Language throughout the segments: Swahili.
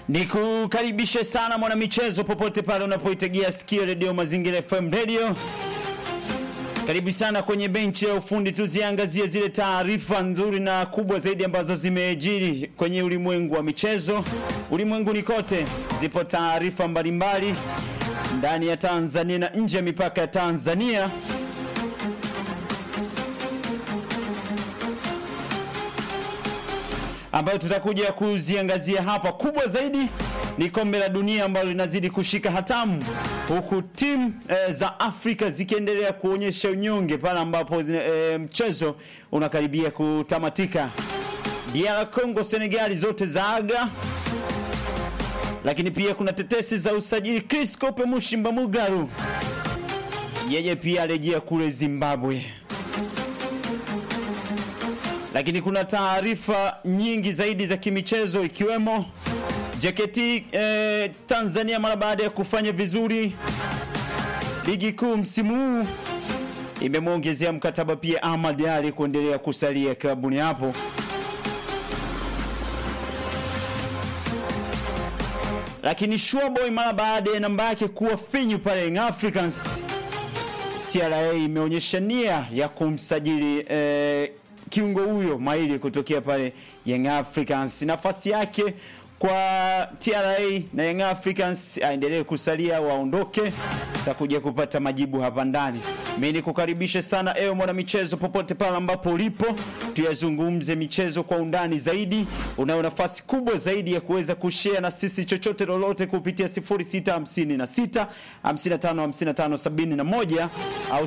Nikukaribishe sana mwanamichezo, popote pale unapoitegea sikio redio Mazingira FM radio. Karibu sana kwenye benchi ya ufundi, tuziangazie zile taarifa nzuri na kubwa zaidi ambazo zimejiri kwenye ulimwengu wa michezo. Ulimwenguni kote zipo taarifa mbalimbali ndani ya Tanzania na nje ya mipaka ya Tanzania. ambayo tutakuja kuziangazia hapa. Kubwa zaidi ni kombe la dunia ambalo linazidi kushika hatamu, huku timu e, za Afrika zikiendelea kuonyesha unyonge pale ambapo e, mchezo unakaribia kutamatika. DR Congo, Senegali zote za aga, lakini pia kuna tetesi za usajili. Chris Kope Mushimba Mugaru yeye pia arejea kule Zimbabwe lakini kuna taarifa nyingi zaidi za kimichezo ikiwemo JKT eh, Tanzania mara baada ya kufanya vizuri ligi kuu msimu huu imemwongezea mkataba pia Ahmad Ali kuendelea kusalia klabuni hapo. Lakini Showboy mara baada ya namba yake kuwa finyu pale Young Africans, TRA imeonyesha nia ya kumsajili eh, kiungo huyo mahiri kutokea pale Young Africans. Nafasi yake kwa TRA na Young Africans aendelee kusalia, waondoke, takuja kupata majibu hapa ndani. Mimi nikukaribishe sana ewe mwana michezo, popote pale ambapo ulipo, tuyazungumze michezo kwa undani zaidi. Unayo nafasi kubwa zaidi ya kuweza kushare na sisi chochote lolote kupitia 0656 55 55 71 au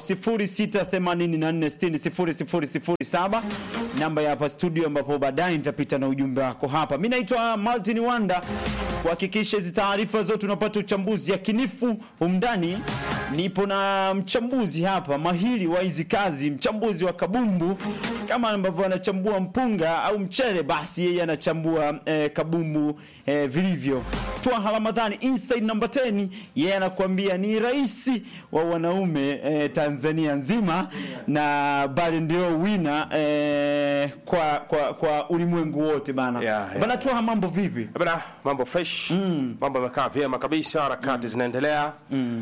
0684600007 namba ya hapa studio, ambapo baadaye nitapita na ujumbe wako hapa. Mimi naitwa Martin Wanda, kuhakikisha hizi taarifa zote unapata uchambuzi yakinifu umndani. Nipo na mchambuzi hapa mahiri wa hizi kazi, mchambuzi wa kabumbu. Kama ambavyo anachambua mpunga au mchele, basi yeye anachambua eh, kabumbu eh, vilivyo. Twaha Ramadhani inside number 10, yeye anakuambia ni rais wa wanaume eh, Tanzania nzima na bali ndio wina eh, kwa, kwa, kwa ulimwengu wote bana. Yeah, yeah. Bana Twaha, mambo vipi? Bana, mambo fresh mambo yamekaa vyema kabisa, harakati zinaendelea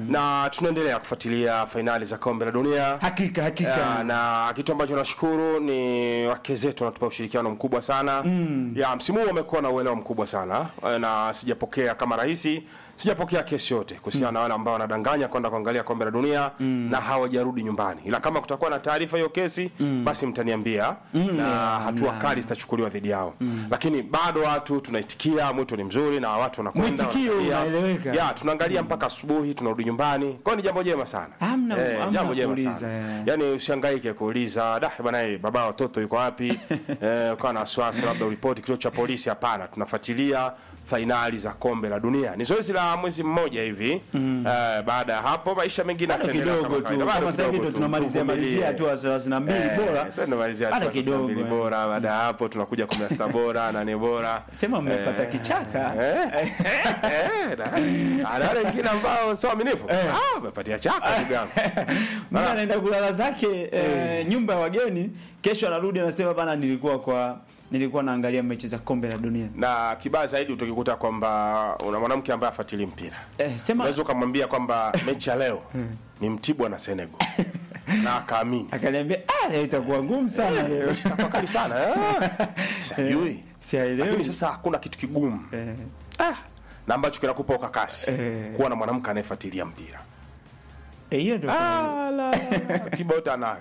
na tunaendelea kufuatilia fainali za kombe la dunia. Hakika hakika. Ya, na kitu ambacho nashukuru ni wake zetu wanatupa ushirikiano mkubwa sana ya msimu huu wamekuwa na uelewa mkubwa sana Eh, na sijapokea kama rahisi sijapokea kesi yote kuhusiana na wale ambao wanadanganya kwenda kuangalia kombe la dunia na hawajarudi nyumbani, ila kama kutakuwa na taarifa hiyo kesi basi mtaniambia na hatua kali zitachukuliwa dhidi yao, lakini bado watu tunaitikia, mwito ni mzuri na watu wanakwenda Mwitikio wanaangalia. unaeleweka. ya tunaangalia mpaka asubuhi tunarudi nyumbani, kwa hiyo ni jambo jema sana Hamna- hamna jambo jema kuuliza, sana eh. yani usihangaike kuuliza da bwana eh, baba watoto yuko wapi eh, ukawa na wasiwasi labda uripoti kituo cha polisi hapana tunafuatilia fainali za kombe la dunia ni zoezi la mwezi mmoja hivi eh, baada ya hapo maisha mengine Bado yataendelea kidogo kama tu kawaida. Bado kama sasa hivi kidogo ndo tu, tunamalizia tuvumilie. malizia tu 32 Eh, bora. sasa tunamalizia Bado tu kidogo, mbili eh. bora baada ya hapo tunakuja 16 bora nane bora Sema mmepata Eh, kichaka. eh, eh, na- na wale wengine ambao sio waaminifu ah umepatia chaka ndugu yangu Mimi anaenda kulala zake eh, nyumba ya wageni, kesho anarudi anasema bana, nilikuwa kwa nilikuwa naangalia mechi za kombe la dunia. na kibaya zaidi utakikuta kwamba una mwanamke ambaye afuatili mpira Eh, sema unaweza ukamwambia kwamba mechi ya leo ni Mtibwa na Senegal na akaamini akaniambia ah, leo itakuwa ngumu sana leo. mechi itakuwa kali sana eh. sijui Sielewi. lakini sasa hakuna kitu kigumu Eh, ah, na ambacho kinakupa ukakasi Eh. kuwa na mwanamke anayefuatilia mpira eh, hiyo ndio. ah, la, tiba yote anayo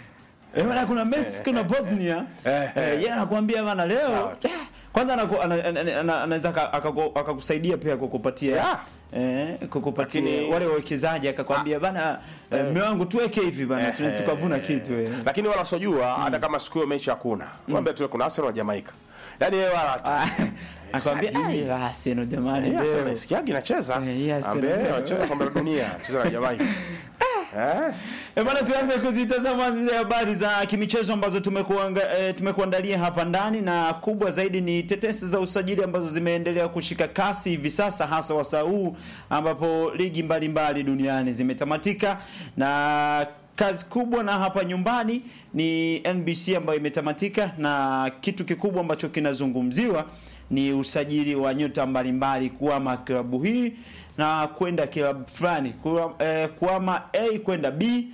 Eh, bana kuna Mexico na Bosnia. Eh, Eh, eh. yeye anakuambia bana leo Sawa. eh, kwanza anaku- ana- ana- ana- anaweza aka- akaku- akakusaidia pia kukupatia Yeah. eh, kukupatia Lakini- wale wawekezaji akakwambia bana eh, mume wangu tuweke hivi bana tu- Eh, tukavuna kitu eh. lakini wala sojua hata kama siku hiyo mechi hakuna mwambie tu kuna Arsenal na Jamaica yaani yeye wala hata Ah, akwambia sajili. "Ah, Arsenal jamani Eh, Arsenal leo." nasikiagi inacheza Eh, hii Arsenal ambaye leo. wanacheza kombe la dunia cheza na Jamaica eh E bana, tuanze kuzitazama zile habari za kimichezo ambazo tumekuanga, e, tumekuandalia hapa ndani, na kubwa zaidi ni tetesi za usajili ambazo zimeendelea kushika kasi hivi sasa, hasa wasaa huu ambapo ligi mbalimbali duniani zimetamatika na kazi kubwa na hapa nyumbani ni NBC ambayo imetamatika, na kitu kikubwa ambacho kinazungumziwa ni usajili wa nyota mbalimbali kuama klabu hii na kwenda klabu fulani kuwa- eh, kuama A kwenda B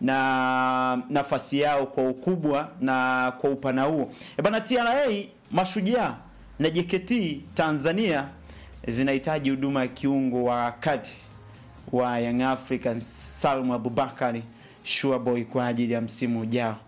na nafasi yao kwa ukubwa na kwa upana huo. E bana, TRA Mashujaa na JKT Tanzania zinahitaji huduma ya kiungo wa kati wa Young Africans Salum Abubakari Shuaboy kwa ajili ya msimu ujao.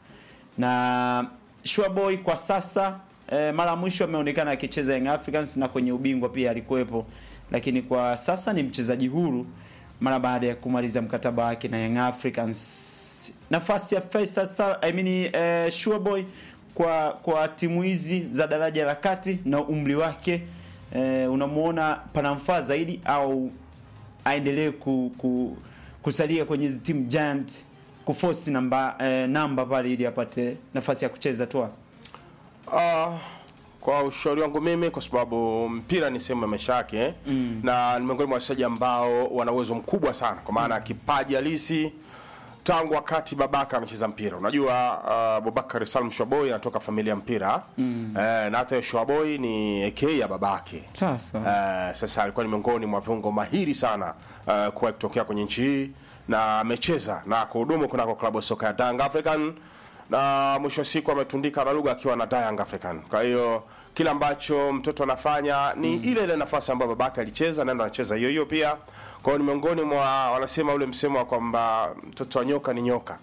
Na Shuaboy kwa sasa eh, mara ya mwisho ameonekana akicheza Young Africans na kwenye ubingwa pia alikuwepo, lakini kwa sasa ni mchezaji huru mara baada ya kumaliza mkataba wake na Young Africans. Nafasi ya Faisal Sal, I mean, eh, Shuaboy kwa kwa timu hizi za daraja la kati na umri wake eh, unamuona panamfaa zaidi au aendelee ku, ku, kusalia kwenye hizi timu giant kuforce namba eh, namba pale ili apate nafasi ya kucheza tu. Ah, kwa ushauri wangu mimi, kwa sababu mpira ni sehemu ya maisha yake mm. na ni miongoni mwa wachezaji ambao wana uwezo mkubwa sana, kwa maana ya kipaji halisi tangu wakati babaka anacheza mpira. Unajua uh, Abubakar Salum Shwaboy anatoka familia ya mpira mm. eh, na hata Shwaboy ni AK ya babake Sasa Eh, sasa alikuwa ni miongoni mwa viungo mahiri sana uh, kuwahi kutokea kwenye nchi hii na amecheza na kuhudumu kunako klabu ya soka ya Young African na mwisho wa siku ametundika na lugha akiwa na Young African. Kwa hiyo kile ambacho mtoto anafanya ni ile ile nafasi ambayo babake alicheza na ndo anacheza hiyo hiyo pia. Kwa hiyo ni miongoni mwa wanasema ule msemo wa kwamba mtoto wa nyoka ni nyoka.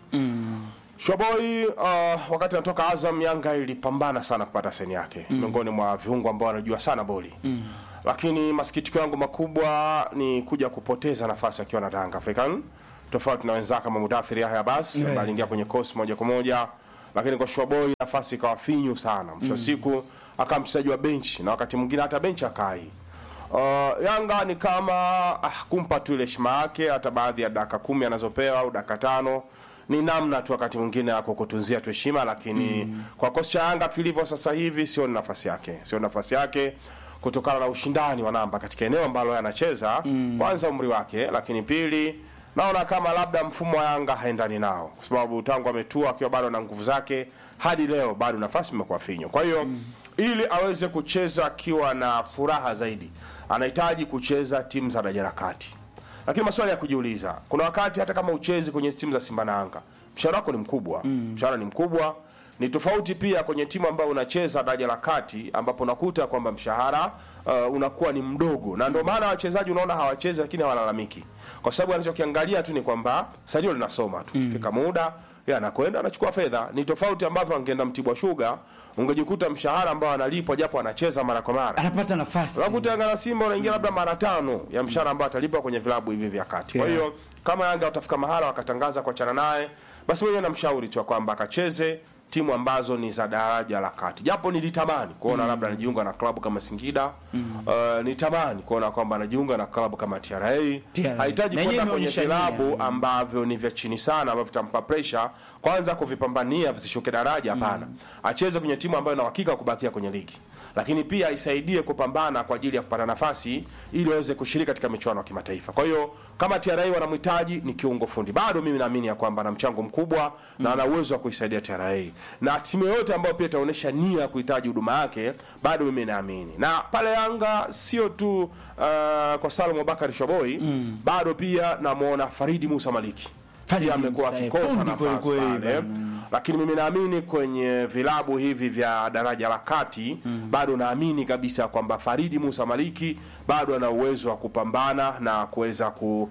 Shwaboy uh, wakati anatoka Azam, Yanga ilipambana sana kupata seni yake mm. miongoni mwa viungo ambao wanajua sana boli mm. lakini masikitiko yangu makubwa ni kuja kupoteza nafasi akiwa na Yanga African, tofauti na wenzake kama Mudathir Yahya Abbas ambaye aliingia kwenye kosi moja kwa moja, lakini kwa Shwaboy nafasi ikawa finyu sana. Mwisho wa siku akawa mchezaji wa benchi na wakati mwingine hata benchi akai Uh, Yanga ni kama ah, kumpa tu ile heshima yake, hata baadhi ya dakika kumi anazopewa au dakika tano ni namna tu wakati mwingine ya kukutunzia tu heshima, lakini kwa kosi cha Yanga kilivyo sasa hivi sio nafasi yake, sio nafasi yake kutokana na ushindani wa namba katika eneo ambalo yeye anacheza. Kwanza umri wake, lakini pili naona kama labda mfumo wa Yanga haendani nao, kwa sababu tangu ametua akiwa bado na nguvu zake hadi leo bado nafasi imekuwa finyo. Kwa hiyo ili aweze kucheza akiwa na furaha zaidi, anahitaji kucheza timu za daraja la kati. Lakini maswali ya kujiuliza, kuna wakati hata kama uchezi kwenye timu za Simba na Yanga, mshahara wako ni mkubwa, mshahara ni mkubwa. Ni tofauti pia kwenye timu ambayo unacheza daraja la kati, ambapo unakuta kwamba mshahara uh, unakuwa ni mdogo, na ndio maana wachezaji unaona hawachezi, lakini hawalalamiki, kwa sababu anachokiangalia tu ni kwamba salio linasoma tu, kifika muda yeye anakwenda anachukua fedha. Ni tofauti ambavyo angeenda Mtibwa Sugar, ungejikuta mshahara ambao analipwa japo anacheza mara kwa mara anapata nafasi unakuta Yanga na Simba unaingia labda mara tano ya mshahara ambao atalipwa kwenye vilabu hivi vya kati. Kwa Yeah. hiyo kama Yanga watafika mahala wakatangaza kuachana naye, basi mwenyewe namshauri tu ya kwamba akacheze timu ambazo ni za daraja la kati, japo nilitamani kuona labda anajiunga na klabu kama Singida uh, nitamani kuona kwamba anajiunga na klabu kama TRA. TRA. Hahitaji Na kwenda yenyewe kwenye imeonyesha vilabu nia. ambavyo ni vya chini sana ambavyo vitampa pressure kwanza kuvipambania visishuke daraja, hapana. Acheze kwenye timu ambayo ina uhakika wa kubakia kwenye ligi, lakini pia isaidie kupambana kwa ajili ya kupata nafasi ili waweze kushiriki katika michuano ya kimataifa. Kwa hiyo kama TRA wanamhitaji ni kiungo fundi, bado mimi naamini ya kwamba ana mchango mkubwa na ana uwezo wa kuisaidia TRA, na timu yoyote ambayo pia itaonyesha nia ya kuhitaji huduma yake, bado mimi naamini. Na pale Yanga sio tu uh, kwa Salum Abubakar Shoboi bado pia namuona Faridi Musa Maliki Faridi pia amekuwa Musa, akikosa fundi nafasi kweli kweli pale bana. lakini mimi naamini kwenye vilabu hivi vya daraja la kati bado naamini kabisa kwamba Faridi Musa Maliki bado ana uwezo wa kupambana na kuweza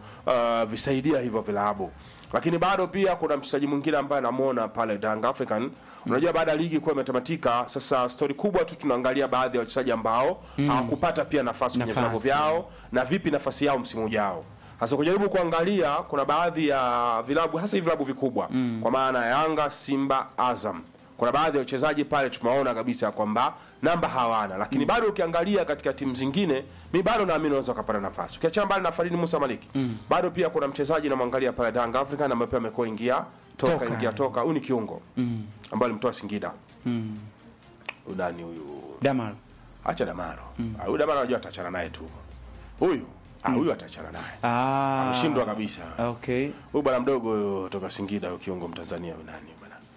kuvisaidia hivyo vilabu, lakini bado pia kuna mchezaji mwingine ambaye namuona pale Young African. Unajua, baada ya ligi kuwa imetamatika, sasa stori kubwa tu tunaangalia baadhi ya wachezaji ambao hawakupata pia nafasi kwenye Nafasi. vilabu vyao na vipi nafasi yao msimu ujao. Sasa kujaribu kuangalia, kuna baadhi ya vilabu hasa hivi vilabu vikubwa kwa maana ya Yanga, Simba, Azam, kuna baadhi ya wachezaji pale tumeona kabisa kwamba namba hawana, lakini bado ukiangalia katika timu zingine, mi bado naamini unaweza ukapata nafasi. Ukiachana mbali na Faridi Musa Maliki, bado pia kuna mchezaji namwangalia pale Yanga African ambaye pia amekuwa ingia toka, Toka. ingia toka, huyu ni kiungo ambaye alimtoa Singida. Huyu nani huyu? Damar Acha Damaro. Ah, Huyu Damaro anajua atachana naye tu. Huyu ah, huyu atachana naye. ah, Ameshindwa kabisa. okay Huyu bwana mdogo huyo toka Singida huyo kiungo Mtanzania huyu nani bwana?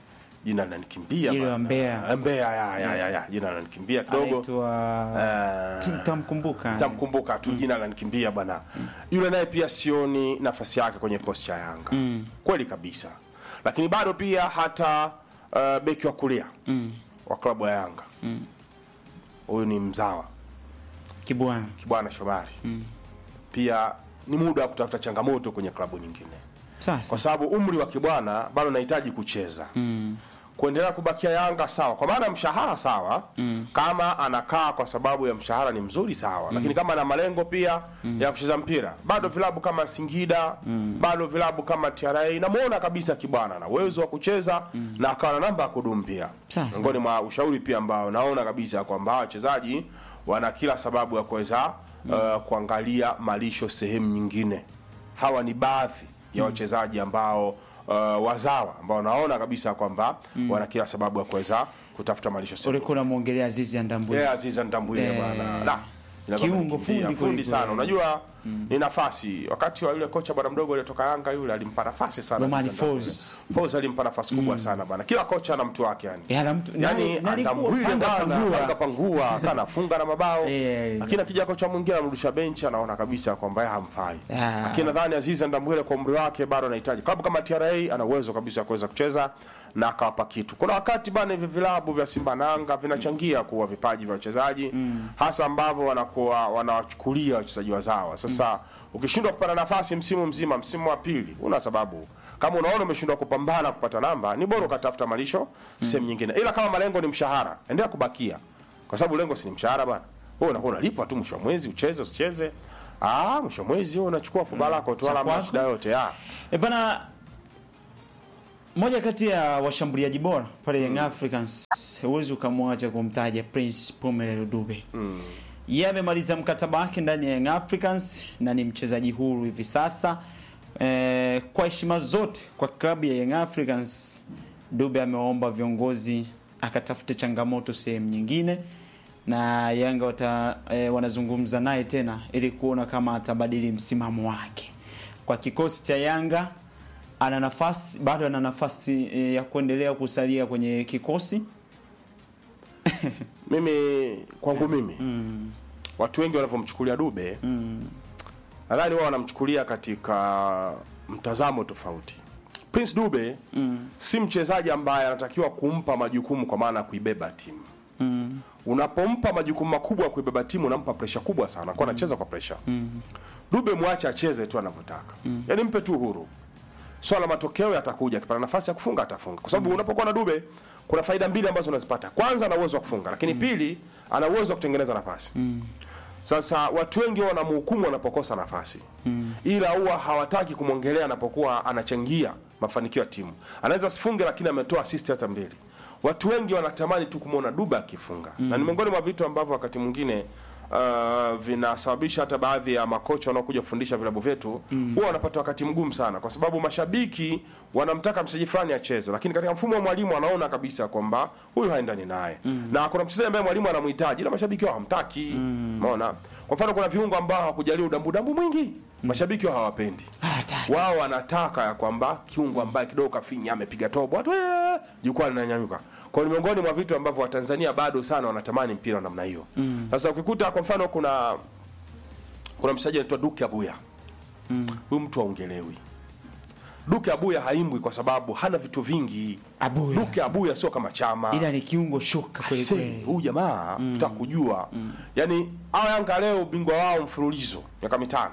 jina linanikimbia Ile wa bana. Mbeya. Eh, Mbeya ya, ya, ya, ya. jina linanikimbia kidogo anaitwa Eh, tutamkumbuka tamkumbuka tu jina lanikimbia bana yule naye pia sioni nafasi yake kwenye kikosi cha yanga kweli kabisa lakini bado pia hata uh, beki wa kulia wa klabu ya yanga huyu ni mzawa Kibwana kibwana shomari pia ni muda wa kutafuta changamoto kwenye klabu nyingine sasa kwa sababu umri wa kibwana bado unahitaji kucheza kuendelea kubakia Yanga sawa, kwa maana mshahara sawa kama anakaa kwa sababu ya mshahara ni mzuri sawa, lakini kama ana malengo pia ya kucheza mpira, bado vilabu kama Singida bado vilabu kama TRA namuona kabisa kibwana ana uwezo wa kucheza na akawa na namba ya kudumu pia. Sasa. Miongoni mwa ushauri pia ambao naona kabisa kwamba hawa wachezaji wana kila sababu ya kuweza uh, kuangalia malisho sehemu nyingine. Hawa ni baadhi ya wachezaji ambao uh, wazawa ambao naona kabisa kwamba wana kila sababu ya kuweza kutafuta malisho sehemu ulikuwa unamwongelea Azizi Andambwe Yeah, Aziza Ndambwile Eh, bwana. La. inakuwa kiungo imekimbia. fundi fundi kweli sana. kweli. Unajua ni nafasi. Wakati wa yule kocha bwana mdogo aliyetoka Yanga yule alimpa nafasi sana. Romani Aziza Ndambwile. Folz. Folz alimpa nafasi kubwa sana bwana. Kila kocha ana mtu wake yani. Ya, na mtu- Yani na- na alikuwa Ndambwile panga bwana pangua. panga pangua kana funga na mabao. Eh. Lakini akija kocha mwingine anarudisha benchi anaona kabisa kwamba yeye hamfai. Ah. Lakini nadhani Aziza Ndambwile kwa umri wake bado anahitaji. Klabu kama TRA ana uwezo kabisa wa kuweza kucheza na akawapa kitu. Kuna wakati bana hivi vilabu vya Simba na Yanga vinachangia kuwa vipaji vya wachezaji hasa ambavyo wanakuwa wanawachukulia wachezaji wazawa. Sasa ukishindwa kupata nafasi msimu mzima, msimu wa pili, una sababu. Kama unaona umeshindwa kupambana kupata namba, ni bora ukatafuta malisho sehemu nyingine. Ila kama malengo ni mshahara, endelea kubakia. Kwa sababu lengo si ni mshahara bana. Wewe unakuwa unalipwa tu mwisho wa mwezi, ucheze usicheze. Ah, mwisho wa mwezi wewe unachukua fuba lako tu wala hamna kwako. shida yote. Ah. E bana, moja kati ya washambuliaji bora pale Young Africans, huwezi ukamwacha kumtaja Prince Pumelelo Dube. Yeye amemaliza mkataba wake ndani ya Young Africans na ni mchezaji huru hivi sasa. E, kwa heshima zote kwa klabu ya Young Africans, Dube amewaomba viongozi akatafute changamoto sehemu nyingine na Yanga wata, e, wanazungumza naye tena ili kuona kama atabadili msimamo wake. Kwa kikosi cha Yanga ana nafasi bado ana nafasi e, ya kuendelea kusalia kwenye kikosi Mimi kwangu mimi watu wengi wanavyomchukulia Dube nadhani wao wanamchukulia katika mtazamo tofauti. Prince Dube si mchezaji ambaye anatakiwa kumpa majukumu kwa maana ya kuibeba timu. Unapompa majukumu makubwa ya kuibeba timu unampa presha kubwa sana, kwa anacheza kwa presha. Dube mwache acheze tu anavyotaka, yaani mpe tu uhuru. Swala la matokeo yatakuja, akipata nafasi ya kufunga atafunga, kwa sababu unapokuwa na Dube kuna faida mbili ambazo unazipata. Kwanza, ana uwezo wa kufunga, lakini pili, ana uwezo wa kutengeneza nafasi. Sasa watu wengi huwa wanamhukumu wanapokosa nafasi ila huwa hawataki kumwongelea anapokuwa anachangia mafanikio ya timu. Anaweza sifunge, lakini ametoa assist hata mbili. Watu wengi wanatamani tu kumwona Dube akifunga na ni miongoni mwa vitu ambavyo wakati mwingine uh, vinasababisha hata baadhi ya makocha wanaokuja kufundisha vilabu vyetu huwa wanapata wakati mgumu sana, kwa sababu mashabiki wanamtaka mchezaji fulani acheze, lakini katika mfumo wa mwalimu anaona kabisa kwamba huyu haendani naye na kuna mchezaji ambaye mwalimu anamhitaji ila mashabiki wao hamtaki. Umeona, kwa mfano kuna viungo ambao hawakujalia udambu dambu mwingi, mashabiki wao hawapendi hataki. wao wanataka ya kwamba kiungo ambaye kidogo kafinya amepiga tobo watu "Eh!" jukwaa linanyanyuka. Kwa hiyo ni miongoni mwa vitu ambavyo Watanzania bado sana wanatamani mpira wa namna hiyo. Sasa ukikuta kwa mfano kuna kuna mchezaji anaitwa Duke Abuya. Huyu mtu haongelewi. Duke Abuya haimbwi kwa sababu hana vitu vingi. Abuya. Duke Abuya sio kama Chama. ila ni kiungo shuka kweli Aisee, kweli. huyu jamaa tutaka kujua yaani hawa Yanga leo ubingwa wao mfululizo miaka mitano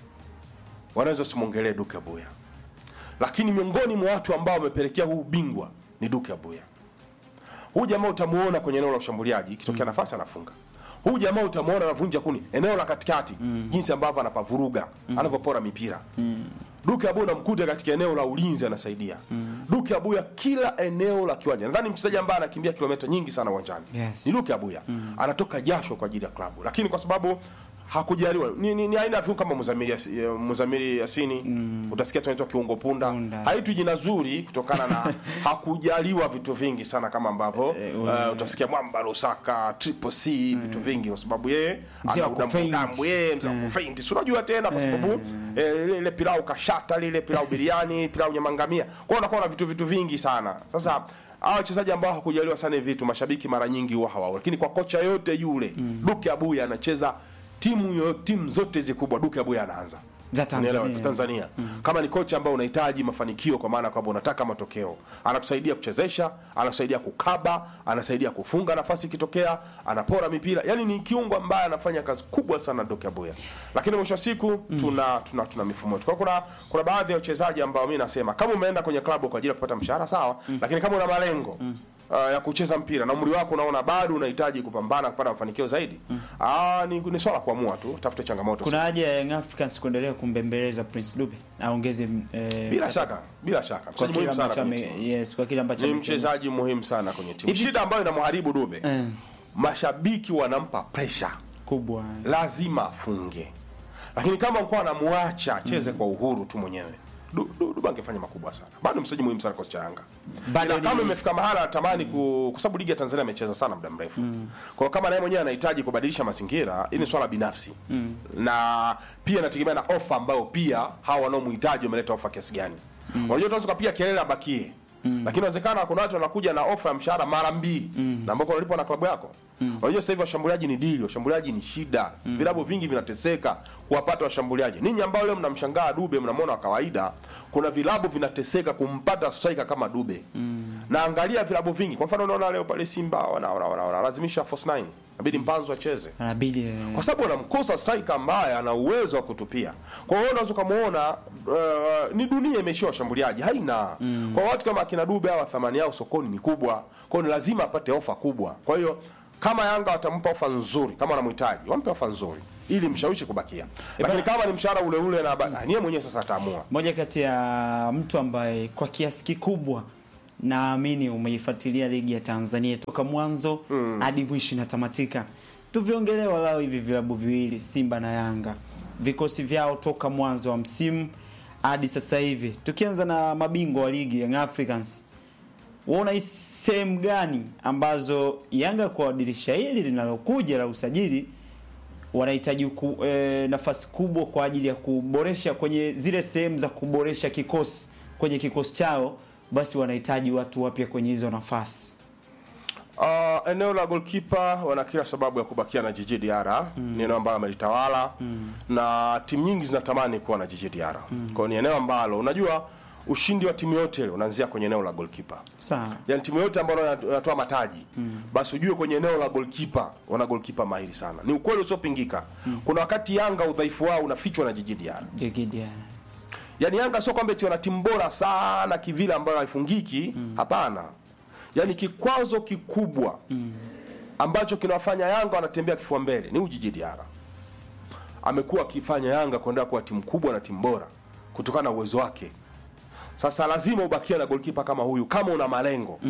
wanaweza usimwongelee Duke Abuya, lakini miongoni mwa watu ambao wamepelekea huu ubingwa ni Duke Abuya. Huyu jamaa utamuona kwenye eneo la ushambuliaji, ikitokea nafasi anafunga. Huyu jamaa utamuona anavunja kuni eneo la katikati, jinsi ambavyo anapavuruga, anavyopora mipira. Duke Abuya unamkuta katika eneo la ulinzi anasaidia. Duke Abuya kila eneo la kiwanja. Nadhani mchezaji ambaye anakimbia kilomita nyingi sana uwanjani Yes. ni Duke Abuya. Anatoka jasho kwa ajili ya klabu, lakini kwa sababu hakujaliwa ni, ni, ni aina ya viungo kama Muzamiri Yas- eh, Muzamiri Yasini utasikia tunaitwa kiungo punda, Punda. haitu jina zuri kutokana na hakujaliwa vitu vingi sana kama ambavyo Eh, uh, utasikia Mwamba Lusaka Triple C vitu vingi kwa sababu yeye Mzee ana wa udambu kufaint. damu yeye mzee wa kufaint si unajua tena kwa sababu eh, ile ile pilau kashata lile pilau biriani pilau nyamangamia kwa hiyo unakuwa na vitu vitu vingi sana sasa hawa wachezaji ambao hakujaliwa sana hivi vitu mashabiki mara nyingi huwa hawao lakini kwa kocha yote yule Duke Abuya anacheza timu yo, timu zote hizi kubwa Duke Abuya anaanza Za Tanzania. Unaelewa, za Tanzania kama ni kocha ambao unahitaji mafanikio kwa maana kwamba unataka matokeo anakusaidia kuchezesha anakusaidia kukaba anasaidia kufunga nafasi ikitokea anapora mipira yani ni kiungo ambaye anafanya kazi kubwa sana Duke Abuya lakini mwisho wa siku tuna, tuna tuna mifumo yetu kwa hiyo kuna kuna baadhi ya wachezaji ambao mimi nasema kama umeenda kwenye klabu kwa ajili ya kupata mshahara sawa lakini kama una malengo Uh, ya kucheza mpira na umri wako unaona bado unahitaji kupambana kupata mafanikio zaidi ah, ni, ni swala la kuamua tu tafute changamoto Kuna haja ya Young Africans kuendelea kumbembeleza Prince Dube aongeze eh, bila shaka bila shaka kwa mchezaji kile muhimu sana ambacho kwenye ame, timu yes, kwa kile ambacho ni ame- mchezaji muhimu sana kwenye timu Hivi- shida ambayo inamharibu Dube Eh. mashabiki wanampa pressure kubwa lazima afunge lakini kama mkoa anamwacha acheze kwa uhuru tu mwenyewe Du- Du- Dube angefanya makubwa sana bado mchezaji muhimu sana kocha Yanga Bado Ila kama ni- imefika mahala anatamani ku kwa sababu ligi ya Tanzania amecheza sana muda mrefu kwa hiyo kama naye mwenyewe anahitaji kubadilisha mazingira hii ni swala binafsi na pia inategemea na ofa ambayo pia hawa wanaomhitaji wameleta ofa kiasi gani unajua tunaweza kupiga kelele abakie lakini inawezekana kuna watu wanakuja na ofa ya mshahara mara mbili na ambako unalipwa na klabu yako unajua sasa hivi washambuliaji ni dili washambuliaji ni shida vilabu vingi vinateseka kuwapata washambuliaji ninyi ambao leo mnamshangaa Dube mnamwona wa kawaida kuna vilabu vinateseka kumpata striker kama Dube na angalia vilabu vingi kwa mfano unaona leo pale Simba wana wana- wana- wanalazimisha force 9 inabidi Mpanzu acheze anabidi eh, kwa sababu wanamkosa striker ambaye ana uwezo wa kutupia. Kwa hiyo unaweza ukamwona uh, ni dunia imeishia washambuliaji haina kwa watu kama akina Dube hawa thamani yao sokoni ni kubwa, kwa hiyo ni lazima apate ofa kubwa. Kwa hiyo kama Yanga watampa ofa nzuri, kama wanamhitaji wampe ofa nzuri ili mshawishi kubakia, lakini kama ni mshahara ule ule na ba- niye mwenyewe sasa ataamua. moja kati ya mtu ambaye kwa kiasi kikubwa naamini umeifuatilia ligi ya Tanzania toka mwanzo hadi mwisho inatamatika. Tuviongelee walau hivi vilabu viwili Simba na Yanga, vikosi vyao toka mwanzo wa msimu hadi sasa hivi, tukianza na mabingwa wa ligi Young Africans. Waona hii sehemu gani ambazo Yanga kwa dirisha hili linalokuja la usajili wanahitaji ku, e, nafasi kubwa kwa ajili ya kuboresha kwenye zile sehemu za kuboresha kikosi kwenye kikosi chao, basi wanahitaji watu wapya kwenye hizo nafasi. Uh, eneo la goalkeeper wana kila sababu ya kubakia na Jiji Diarra ni eneo ambalo amelitawala na timu nyingi zinatamani kuwa na Jiji Diarra kwa hiyo ni eneo ambalo unajua ushindi wa timu yote ile unaanzia kwenye eneo la goalkeeper Sawa. yani timu yote ambayo inatoa mataji basi ujue kwenye eneo la goalkeeper wana goalkeeper mahiri sana ni ukweli usiopingika kuna wakati Yanga udhaifu wao unafichwa na Jiji Diarra Jegidia. Yaani Yanga sio kwamba eti wana timu bora sana kivile ambayo haifungiki, hapana. Yaani kikwazo kikubwa ambacho kinawafanya Yanga wanatembea kifua mbele ni Ujiji Diarra. Amekuwa akifanya Yanga kuendelea kuwa timu kubwa na timu bora kutokana na uwezo wake. Sasa lazima ubakie na goalkeeper kama huyu kama una malengo.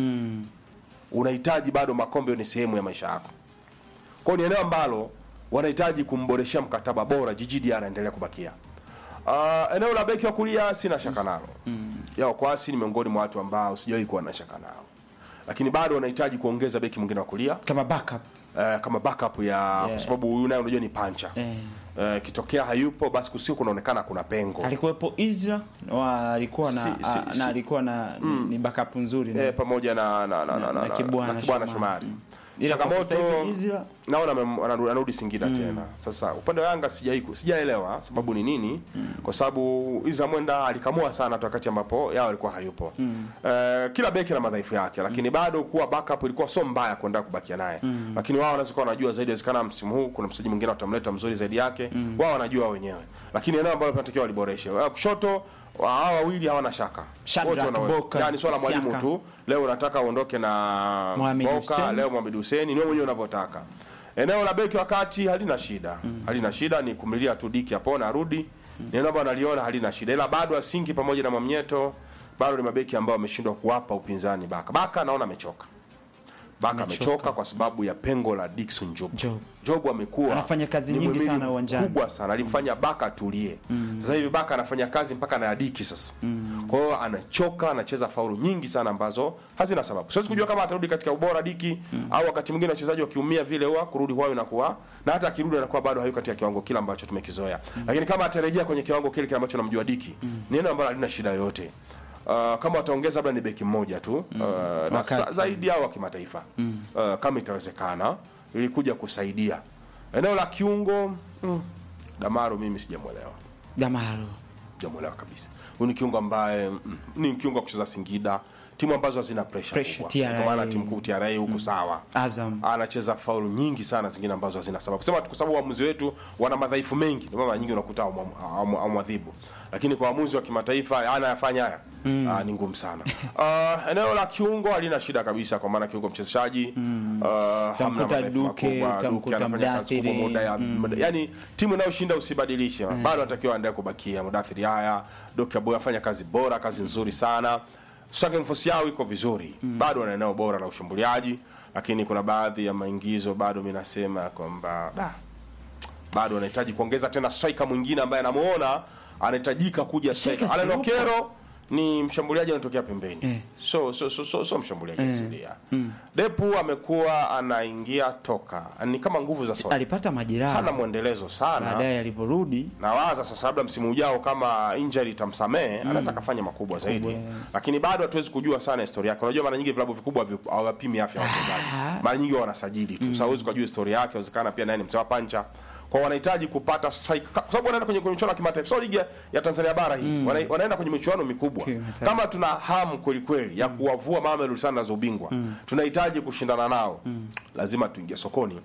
Unahitaji bado makombe ni sehemu ya maisha yako. Kwa hiyo ni eneo ambalo wanahitaji kumboreshea mkataba bora Jiji Diarra aendelee kubakia. Uh, eneo la beki wa kulia sina shaka nalo. Mm. Yao Kwasi ni miongoni mwa watu ambao sijawahi kuwa na shaka nao. Lakini bado wanahitaji kuongeza beki mwingine wa kulia Kama backup. uh, kama backup ya kwa sababu huyu naye unajua ni pancha. Eh. Uh, kitokea hayupo basi kusio kunaonekana kuna pengo. Alikuwepo Isra wa alikuwa na Si- si- a- si- na alikuwa na ni backup nzuri na- Eh, pamoja na na na na, na, na Kibwana na Kibwana Shomari. Shomari. Ila kwa sasa Changamoto hivi Isra naona amem- anarudi anarudi Singida tena. Sasa upande wa Yanga sijai sijaelewa sababu ni nini, kwa sababu Iza Mwenda alikamua sana tu wakati ambapo yao alikuwa hayupo. Eh, kila beki na madhaifu yake, lakini bado kuwa backup ilikuwa sio mbaya kuendelea kubakia naye. Lakini wao wanaweza kuwa wanajua zaidi, inawezekana msimu huu kuna mchezaji mwingine watamleta mzuri zaidi yake, wao wanajua wenyewe. Lakini eneo ambalo tunatakiwa waliboreshe. Eh, Kushoto wa- hawa wawili hawana shaka. Shadrack Wote wanaweza. Boka, Yaani swala la mwalimu Siaka. tu. Leo unataka uondoke na Mohamed Boka, Hussein. leo Mohamed Hussein ni wewe mwenyewe unavyotaka. Eneo la beki wa kati halina shida. Halina shida ni kumlilia tu Diki apone arudi. Ni eneo ambalo naliona halina shida. Ila bado Asingi pamoja na Mwamnyeto bado ni mabeki ambao wameshindwa kuwapa upinzani Baka. Baka naona amechoka. Baka amechoka kwa sababu ya pengo la Dickson Job. Job. Job amekuwa Anafanya kazi ni nyingi muhimili sana uwanjani. Kubwa sana. Alimfanya Baka atulie. Sasa hivi Baka anafanya kazi mpaka na ya Diki sasa. Kwa hiyo anachoka, anacheza faulu nyingi sana ambazo hazina sababu. Siwezi kujua kama atarudi katika ubora Diki au wakati mwingine wachezaji wakiumia vile huwa kurudi kwao inakuwa na hata akirudi anakuwa bado hayuko katika kiwango kile ambacho tumekizoea. Lakini kama atarejea kwenye kiwango kile kile ambacho namjua Diki, ni neno ambalo halina shida yoyote. Uh, kama wataongeza labda ni beki mmoja tu uh, na Wakati. sa, zaidi yao wa kimataifa uh, kama itawezekana ili kuja kusaidia eneo la kiungo mm, Damaro mimi sijamwelewa Damaro. sijamwelewa kabisa huyu ni kiungo ambaye mm, ni kiungo wa kucheza Singida timu ambazo hazina pressure Pressure, kubwa TRA. kwa maana timu kuu TRA huku sawa Azam. anacheza faulu nyingi sana zingine ambazo hazina sababu sema tu kwa sababu waamuzi wetu wana madhaifu mengi ndio maana nyingi unakuta amwadhibu lakini kwa waamuzi wa kimataifa anayafanya haya ah, ni ngumu sana uh, eneo la kiungo halina shida kabisa kwa maana kiungo mchezeshaji mm. uh, hamna madhaifu Duke, makubwa. Duke utamkuta anafanya kazi kubwa Mdathiri. muda ya muda- yani timu inayoshinda usibadilishe bado anatakiwa aendelee kubakia Mudathiri haya Duke Aboy afanya kazi bora kazi nzuri sana Strike force yao iko vizuri bado wana eneo bora la ushambuliaji lakini kuna baadhi ya maingizo bado mimi nasema kwamba da, bado anahitaji kuongeza tena striker mwingine ambaye anamuona anahitajika kuja striker. Striker Alan si yupo? Okero ni mshambuliaji anatokea pembeni Eh. so so so, so, so mshambuliaji asilia Depu amekuwa anaingia toka ni kama nguvu za soka Alipata hana majeraha mwendelezo sana baadaye aliporudi. nawaza sasa labda msimu ujao kama injury itamsamehe anaweza akafanya makubwa zaidi yes. lakini bado hatuwezi kujua sana historia yake unajua mara nyingi vilabu vikubwa havi- hawapimi afya ya wachezaji mara nyingi wao wanasajili tu sasa huwezi kujua historia yake inawezekana pia naye ni mzee wa pancha kwa wanahitaji kupata strike kwa sababu wanaenda kwenye kwenye michuano ya kimataifa sio ligi ya- ya Tanzania bara hii Wana, wanaenda kwenye michuano mikubwa Kimataifa. kama tuna hamu kweli kweli ya kuwavua Mamelodi Sundowns za ubingwa tunahitaji kushindana nao lazima tuingie sokoni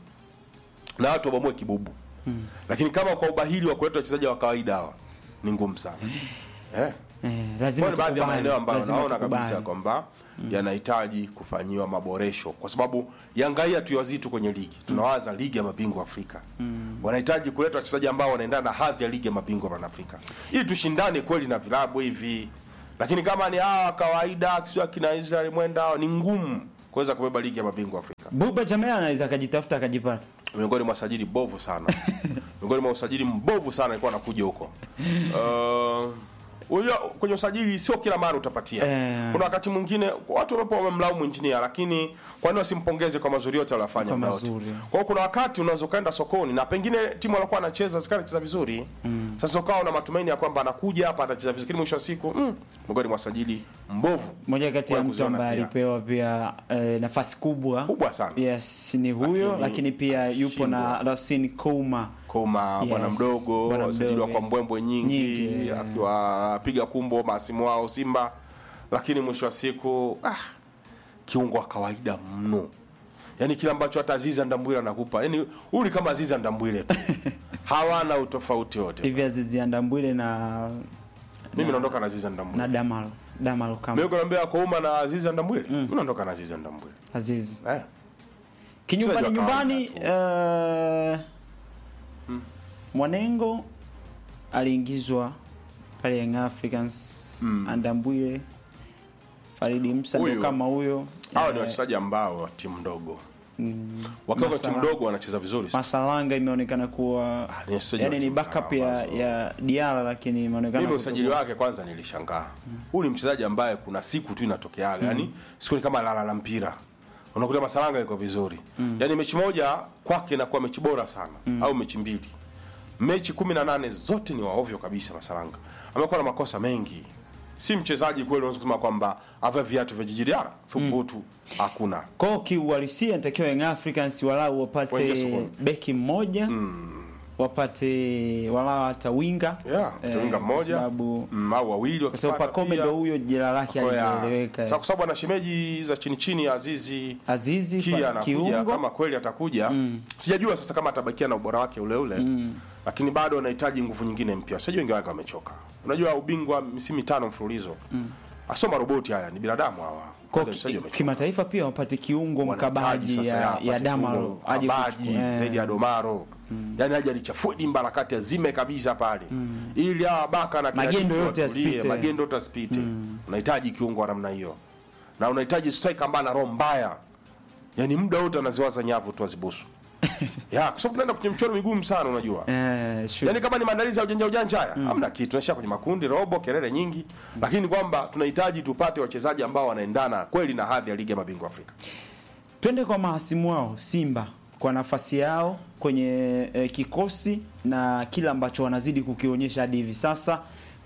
na watu wabomoe kibubu lakini kama kwa ubahili wa kuleta wachezaji wa kawaida hawa ni ngumu sana eh. Eh, lazima Kwa ni baadhi ya tukubali, maeneo ambayo lazima naona kabisa tukubali. kwamba yanahitaji kufanyiwa maboresho kwa sababu Yanga hii hatuiwazii tu kwenye ligi tunawaza ligi ya mabingwa Afrika wanahitaji kuleta wachezaji ambao wanaendana na hadhi ya ligi ya mabingwa barani Afrika ili tushindane kweli na vilabu hivi lakini kama ni hawa kawaida sio akina Israel mwenda hawa, ni ngumu kuweza kubeba ligi ya mabingwa Afrika Buba Jamea anaweza akajitafuta akajipata. miongoni mwa sajili bovu sana miongoni mwa usajili mbovu sana alikuwa anakuja huko uh, unajua kwenye usajili sio kila mara utapatia Eh. kuna wakati mwingine watu wanapo wamemlaumu injinia lakini kwa nini wasimpongeze kwa mazuri yote aliyofanya Kwa muda wote mazuri. kwa hiyo kuna wakati unaweza ukaenda sokoni na pengine timu alikuwa anacheza zikawa anacheza vizuri sasa ukawa una matumaini ya kwamba anakuja hapa atacheza vizuri lakini mwisho wa siku mm, miongoni mwa sajili mbovu Moja kati ya Kwa mtu kuziona ambaye pia. alipewa pia eh, nafasi kubwa kubwa sana yes ni huyo Lakini lakini, pia yupo na shindwa. Rasin Kouma Koma Yes, bwana mdogo bwana wasajiliwa mdogo, kwa yes. mbwembwe nyingi, Nyingi, yeah. akiwapiga kumbo masimu wao Simba, lakini mwisho wa siku ah, kiungo wa kawaida mno, yaani kile ambacho hata Aziza Ndambwile anakupa, yaani huyu ni kama Aziza Ndambwile tu hawana utofauti wote. hivi Azizi Andambwile na Mimi naondoka na Aziza Ndambwile. na Damalo Damalo Mimi kama kunaambia Kouma na Aziza Ndambwile, mimi naondoka na Aziza Ndambwile. Azizi Eh. kinyumbani Mchezaji wa nyumbani kawaida eh, Mwanengo aliingizwa pale Young Africans Andambwile Faridi Musa ndio Huyu. kama huyo Hawa ni Eh, wachezaji ambao wa timu ndogo. Wakiwa kwa timu Masala- ndogo wanacheza vizuri sana. Masalanga imeonekana kuwa Ah, ni wachezaji yani wa ni timu backup sana ya, ambazo- ya Diala lakini imeonekana mimi kutokuwa- usajili wake kwanza nilishangaa huyu ni mchezaji ambaye kuna siku tu inatokeaga yani siku ni kama lala la mpira unakuta masalanga iko vizuri yani mechi moja kwake inakuwa mechi bora sana au mechi mbili mechi kumi na nane zote ni waovyo kabisa masalanga amekuwa na makosa mengi si mchezaji kweli unaweza kusema kwamba ava viatu vya jijiliara thubutu hakuna Kwa hiyo kiuhalisia inatakiwa Young Africans walau Waingie wapate sokoni. beki mmoja wapate walau hata winga yeah, Eh, winga kwa mmoja sababu mm, au wawili kwa sababu wakipata Pacome pia. ndo huyo jina lake Kwa ya- alieleweka Sasa kwa sababu ana shemeji za chini chini Azizi Azizi kia pa- anakuja kiungo kama kweli atakuja sijajua sasa kama atabakia na ubora wake ule ule lakini bado anahitaji nguvu nyingine mpya sijui wengi wake wamechoka unajua ubingwa misimu mitano mfululizo asoma roboti haya ni binadamu hawa kwa Bado wachezaji ki- wamechoka. kimataifa pia wapate kiungo Wanahitaji mkabaji sasa ya, apate ya Damaro kiungo aje mkabaji kuchukua- eh, zaidi ya Domaro yani aje alichafue dimba la kati azime kabisa pale ili hawa baka na kina Magendo Dibu yote watulie, yasipite. magendo yote asipite unahitaji kiungo wa namna hiyo na unahitaji striker ambaye ana roho mbaya yani muda wote anaziwaza nyavu tu azibusu ya kwa sababu tunaenda kwenye mchoro migumu sana unajua eh, sure. Yaani kama ni maandalizi ya ujanja ujanja haya hamna kitu, tunaishia kwenye makundi, robo, kelele nyingi, lakini kwamba tunahitaji tupate wachezaji ambao wanaendana kweli na hadhi ya ligi ya mabingwa Afrika. Twende kwa mahasimu wao Simba kwa nafasi yao kwenye eh, kikosi na kila ambacho wanazidi kukionyesha hadi hivi sasa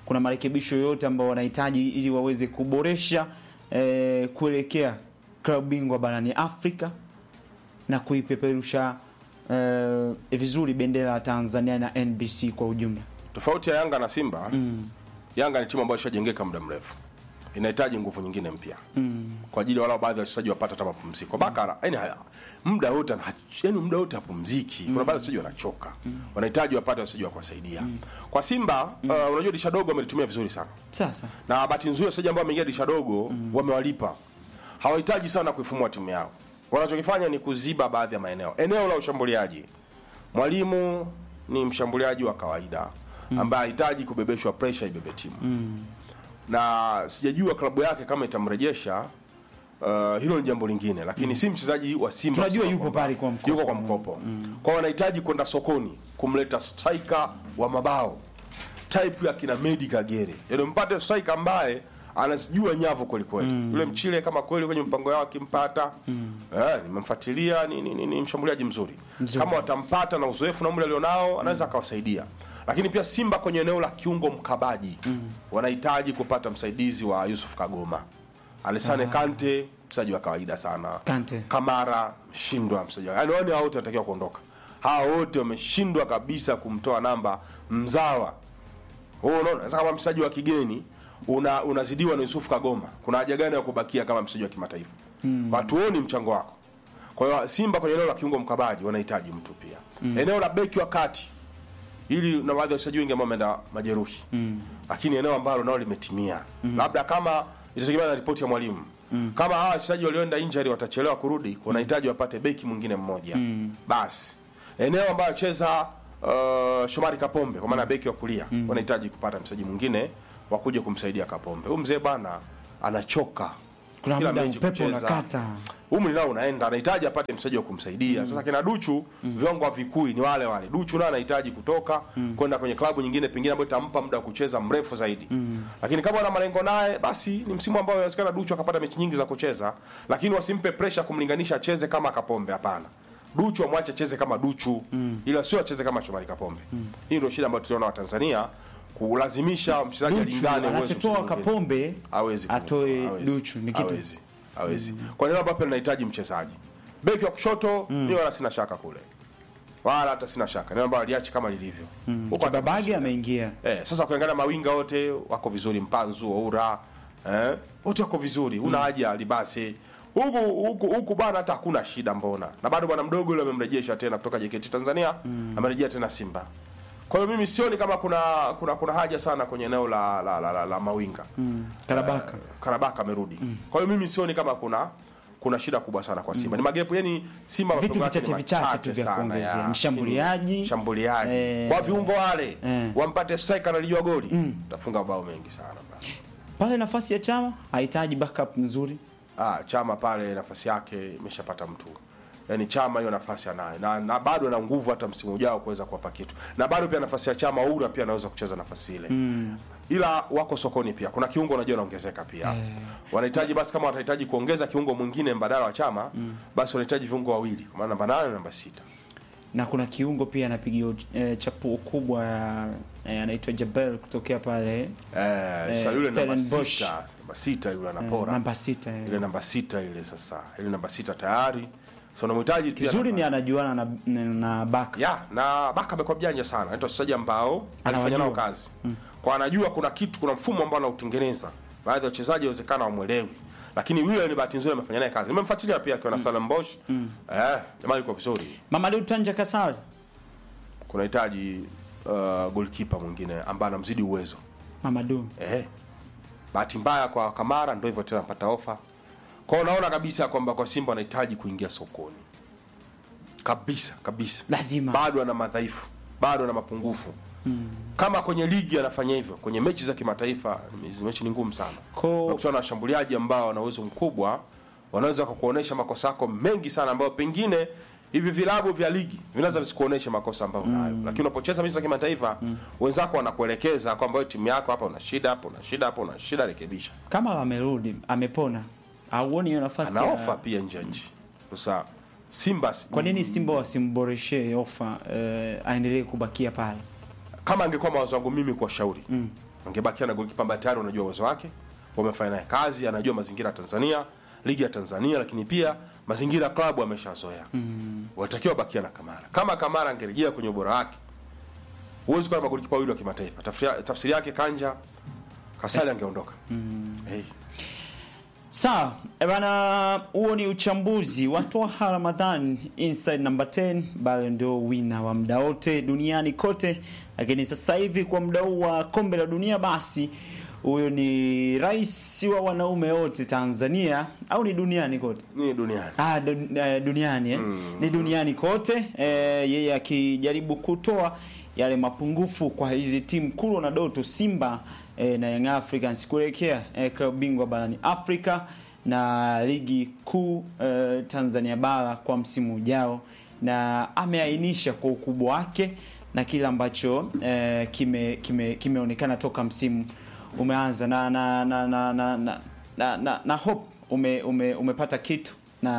kuna marekebisho yoyote ambao wanahitaji ili waweze kuboresha eh, kuelekea klabu bingwa barani Afrika na kuipeperusha eh, vizuri bendera ya Tanzania na NBC kwa ujumla. Tofauti ya Yanga na Simba, Yanga ni timu ambayo ishajengeka muda mrefu, inahitaji nguvu nyingine mpya kwa ajili ya wale baadhi ya wachezaji wapata hata mapumziko. Bakara yani haya muda wote ana- yani muda wote hapumziki. Kuna baadhi ya wachezaji wanachoka, wanahitaji wapate wachezaji wa kuwasaidia. Kwa Simba uh, unajua dirisha dogo amelitumia vizuri sana Sasa na bahati nzuri wachezaji ambao wameingia dirisha dogo wamewalipa. Hawahitaji sana kuifumua timu yao, wanachokifanya ni kuziba baadhi ya maeneo. Eneo la ushambuliaji, mwalimu ni mshambuliaji wa kawaida ambaye hahitaji kubebeshwa presha ibebe timu na sijajua klabu yake kama itamrejesha. Uh, hilo ni jambo lingine, lakini si mchezaji wa Simba. Tunajua kusema yuko kwamba- pale kwa mkopo. yuko kwa mkopo. Kwa wanahitaji kwenda sokoni kumleta striker wa mabao type ya kina Medi Kagere, yaani mpate striker ambaye anazijua nyavu kweli kweli. Yule mchile kama kweli kwenye mpango yao akimpata, eh, nimemfuatilia ni, ni, ni, ni mshambuliaji mzuri. Mzuri. Kama watampata na uzoefu na umri alionao, anaweza akawasaidia. Lakini pia Simba kwenye eneo la kiungo mkabaji wanahitaji kupata msaidizi wa Yusuf Kagoma. Alessane Kante mchezaji wa kawaida sana. Kante. Kamara shindwa mchezaji. Yaani wao wote wanatakiwa kuondoka. Hawa wote wameshindwa kabisa kumtoa namba mzawa. Wewe unaona sasa kama mchezaji wa kigeni una unazidiwa na Yusuf Kagoma. Kuna haja gani ya kubakia kama mchezaji wa kimataifa? Watuoni mchango wako. Kwa hiyo Simba kwenye eneo la kiungo mkabaji wanahitaji mtu pia. Eneo la beki wa kati ili na baadhi ya wachezaji wengi ambao wameenda majeruhi lakini eneo ambalo nao limetimia labda kama itategemea na ripoti ya mwalimu kama hawa wachezaji walioenda injury watachelewa kurudi wanahitaji wapate beki mwingine mmoja basi eneo ambayo cheza uh, Shomari Kapombe kwa maana beki wa kulia wanahitaji kupata mchezaji mwingine wa kuja kumsaidia Kapombe huyu mzee bwana anachoka kuna Kila muda mechi upepo kucheza. unakata. umri nao unaenda, anahitaji apate mchezaji wa kumsaidia. Sasa kina Duchu viwango havikui, ni wale wale. Duchu naye anahitaji kutoka kwenda kwenye klabu nyingine pengine ambayo itampa muda wa kucheza mrefu zaidi. Lakini kama wana malengo naye, basi ni msimu ambao inawezekana Duchu akapata mechi nyingi za kucheza, lakini wasimpe pressure kumlinganisha acheze kama Kapombe. Hapana, Duchu amwache acheze kama Duchu, ila sio acheze kama Shomari Kapombe. Hii ndio shida ambayo tuliona Watanzania kulazimisha mchezaji Duchu alingane uwezo anachotoa mchezaji mwingine. Kapombe Hawezi atoe hawezi. Duchu ni kitu hawezi hawezi kwa neno ambapo linahitaji mchezaji beki wa kushoto ni wala sina shaka kule wala hata sina shaka neno ambalo aliachi kama lilivyo huko hata- Babage ameingia. eh, sasa kuangalia mawinga wote wako vizuri Mpanzu Oura eh, wote wako vizuri una haja libase huku huku huku bwana hata hakuna shida mbona na bado bwana mdogo yule amemrejesha tena kutoka JKT Tanzania amerejea tena Simba kwa hiyo mimi sioni kama kuna kuna kuna haja sana kwenye eneo la la, la, la, la mawinga Karabaka. Karabaka amerudi. Kwa hiyo mimi sioni kama kuna kuna shida kubwa sana kwa Simba. Ni magepu yani Simba Vitu mapengo yake vichache ni vichache machache tu vya sana, kuongezea. ya. Mshambuliaji. mshambuliaji. Eh. Kwa viungo wale Eh. wampate striker analijua goli. Tafunga mabao mengi sana. bana. Pale nafasi ya Chama hahitaji backup nzuri. Ah, Chama pale nafasi yake imeshapata mtu. Yaani Chama hiyo nafasi anayo na, na bado ana nguvu hata msimu ujao kuweza kuwapa kitu. Na bado pia nafasi ya Chama Oura pia anaweza kucheza nafasi ile. Ila wako sokoni pia. Kuna kiungo unajua anaongezeka pia. Wanahitaji basi kama watahitaji kuongeza kiungo mwingine mbadala wa Chama, basi wanahitaji viungo wawili. Kwa maana namba 8 na namba sita. na kuna kiungo pia anapiga eh, chapuo kubwa ya eh, anaitwa Jabel kutokea pale Eh, sasa Eh, yule namba Stellenbosch. sita, namba sita yule eh, anapora. namba sita eh. Ile namba sita ile sasa. Ile namba sita tayari. Sasa unamhitaji pia Kizuri namba- ni anajuana na, na, na Baka ya na Baka amekuwa mjanja sana, anaitwa wachezaji ambao alifanya nao Anawajua. kazi kwa, anajua kuna kitu, kuna mfumo ambao anautengeneza. Baadhi ya wachezaji inawezekana wamwelewi, lakini yule ni bahati nzuri amefanya naye kazi. Nimemfuatilia pia akiwa na Stellenbosch eh, jamaa yuko vizuri. Mamadou Tanja Kasari Kunahitaji uh, goalkeeper mwingine ambaye anamzidi uwezo Mamadou eh. Bahati mbaya kwa Kamara ndio hivyo tena, anapata ofa kwa, hiyo unaona kabisa kwamba kwa Simba wanahitaji kuingia sokoni kabisa kabisa lazima bado ana madhaifu, bado ana mapungufu. Kama kwenye ligi anafanya hivyo, kwenye mechi za kimataifa hizi mechi ni ngumu sana. Ko- Unakutana na washambuliaji ambao wana uwezo mkubwa, wanaweza kukuonesha makosa yako mengi sana, ambayo pengine hivi vilabu vya ligi vinaweza visikuoneshe makosa ambayo unayo, lakini unapocheza mechi za kimataifa wenzako wanakuelekeza kwamba wewe timu yako hapa una shida, hapa una shida, hapa una shida, rekebisha. kama amerudi amepona, auoni hiyo nafasi Ana ya- ofa pia nje ya nchi. Sasa Simba si- Kwa nini Simba wasimboreshee ofa eh, aendelee kubakia pale? kama angekuwa mawazo yangu mimi kuwashauri mm. angebakia na golikipa ambaye tayari unajua uwezo wake, wamefanya naye kazi, anajua mazingira ya Tanzania, ligi ya Tanzania, lakini pia mazingira ya klabu ameshazoea. Mm. Walitakiwa bakia na Kamara. Kama Kamara angerejea kwenye ubora wake, huwezi kuwa na magolikipa wawili wa kimataifa. Tafsiri, tafsiri yake Kanja Kasali angeondoka. Mm. Hey. Sawa e bana, huo ni uchambuzi wa Twaha Ramadhan inside number 10, bado ndio wina wa muda wote duniani kote, lakini sasa hivi kwa muda huu wa kombe la dunia, basi huyo ni rais wa wanaume wote Tanzania au ni duniani kote? Ni duniani. Ah, dun, eh, duniani eh? Ni duniani kote eh, yeye akijaribu kutoa yale mapungufu kwa hizi timu Kuro na Doto Simba eh, na Young Africans kuelekea eh, klabu bingwa barani Afrika na ligi kuu eh, Tanzania bara kwa msimu ujao, na ameainisha kwa ukubwa wake na kile ambacho eh, kime kime kimeonekana toka msimu umeanza na na na na na, na, na, na, na hope ume, ume, umepata kitu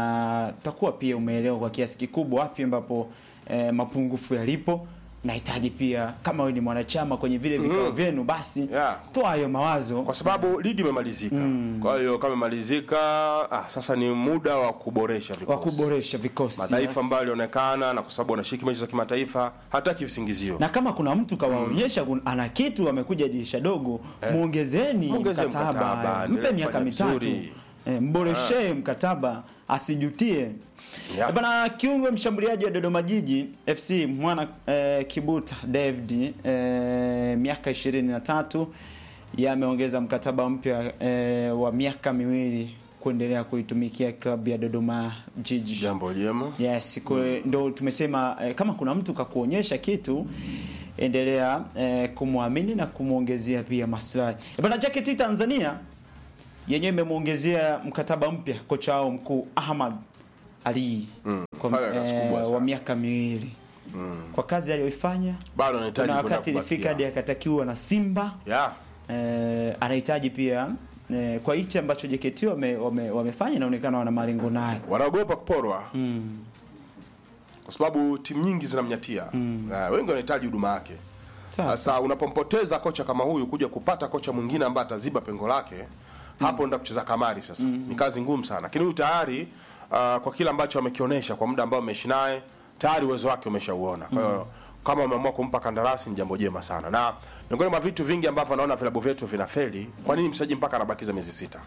na takuwa pia umeelewa kwa kiasi kikubwa wapi ambapo eh, mapungufu yalipo. Nahitaji pia kama wewe ni mwanachama kwenye vile vikao vyenu, basi Yeah. toa hayo mawazo kwa sababu ligi imemalizika. Kwa hiyo kama imemalizika, ah, sasa ni muda wa kuboresha vikosi. wa kuboresha vikosi mataifa yes. ambayo yalionekana na kwa sababu wanashiriki mechi za kimataifa, hataki visingizio. na kama kuna mtu kawaonyesha kun- ana kitu amekuja dirisha dogo, muongezeni Muongeze mkataba, mkataba, mpe endelee miaka kufanya mitatu vizuri. eh, mboreshee mkataba asijutie. Yeah. Eh, Bana kiungo mshambuliaji wa Dodoma Jiji FC mwana eh, Kibuta David eh, miaka 23 yameongeza mkataba mpya eh, wa miaka miwili kuendelea kuitumikia klabu ya Dodoma Jiji. Jambo jema. Yes, kwe, ndo tumesema eh, kama kuna mtu kakuonyesha kitu endelea eh, kumwamini na kumwongezea pia maslahi. Eh, Bana Jacket Tanzania yenyewe imemwongezea mkataba mpya kocha wao mkuu Ahmad Ali Mm, kwa, fanya kazi kubwa eh, sana. wa miaka miwili kwa kazi aliyoifanya. Bado anahitaji Kuna kwenda wakati ilifika hadi kubakia. akatakiwa na Simba Yeah. eh, anahitaji pia eh, kwa hichi ambacho JKT wame, wame, wamefanya inaonekana wana malengo naye Wanaogopa kuporwa mm. kwa sababu timu nyingi zinamnyatia. Eh, wengi wanahitaji huduma yake. Sawa. Sasa unapompoteza kocha kama huyu kuja kupata kocha mwingine ambaye ataziba pengo lake, hapo ndio kucheza kamari sasa. Ni kazi ngumu sana. Lakini huyu tayari ah, kwa kile ambacho amekionyesha kwa muda ambao ameishi naye, tayari uwezo wake umeshauona. Kwa hiyo kama umeamua kumpa kandarasi ni jambo jema sana. Na miongoni mwa vitu vingi ambavyo naona vilabu vyetu vinafeli, kwa nini mchezaji mpaka anabakiza miezi sita?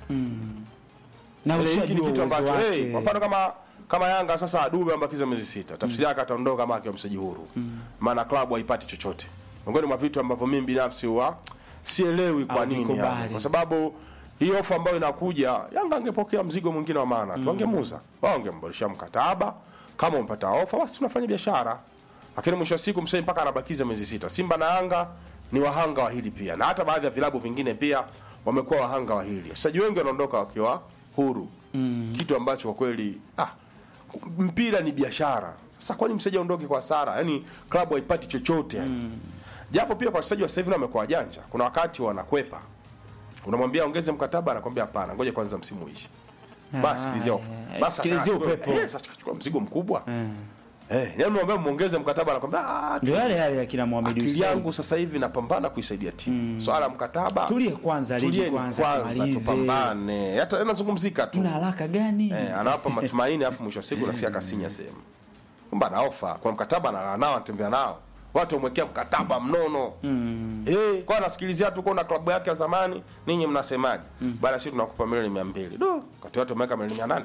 na Ile hiki ni ushajua kitu uwezo ambacho wake. hey, kwa mfano kama kama Yanga sasa Dube ambakiza miezi sita, tafsiri yake ataondoka kama akiwa mchezaji huru, maana klabu haipati chochote. Miongoni mwa vitu ambavyo mimi binafsi huwa sielewi kwa nini Havikubali. yani. kwa sababu hii ofa ambayo inakuja, Yanga angepokea mzigo mwingine wa maana tu, wangemuuza wao, wangemboresha mkataba. Kama umepata ofa, basi tunafanya biashara, lakini mwisho wa siku msanii mpaka anabakiza miezi sita. Simba na Yanga ni wahanga wa hili pia, na hata baadhi ya vilabu vingine pia wamekuwa wahanga wa hili. Wachezaji wengi wanaondoka wakiwa huru kitu ambacho kwa kweli ah, mpira ni biashara. Sasa kwani mchezaji aondoke kwa hasara? Yaani klabu haipati chochote yani. Japo pia kwa wachezaji wa sasa hivi nao wamekuwa wajanja. Kuna wakati wanakwepa. Unamwambia ongeze mkataba anakwambia hapana, ngoja kwanza msimu uishe. Basi sikilizia ofa. eh, Basi sikilizia sasa upepo. Eh, sasa chukua mzigo mkubwa. Eh, yaani unamwambia muongeze mkataba anakwambia ah, ndio yale yale ya kina Mohamed akili Hussein. yangu sasa hivi napambana kuisaidia timu. Swala la mkataba. Tulie kwanza, ligi tulieni kwanza, kwanza tumalize. tupambane. Hata yanazungumzika tu. Una haraka gani? Eh, anawapa matumaini afu mwisho wa siku nasikia kasinya sehemu. Kumbe ana ofa kwa mkataba analala nao anatembea nao. Watu wamwekea mkataba mnono. Mm. Eh, kwa anasikilizia tu kuna klabu yake ya zamani, ninyi mnasemaje? Mm. Bana sisi tunakupa milioni 200. Do, kati watu wameweka milioni 800.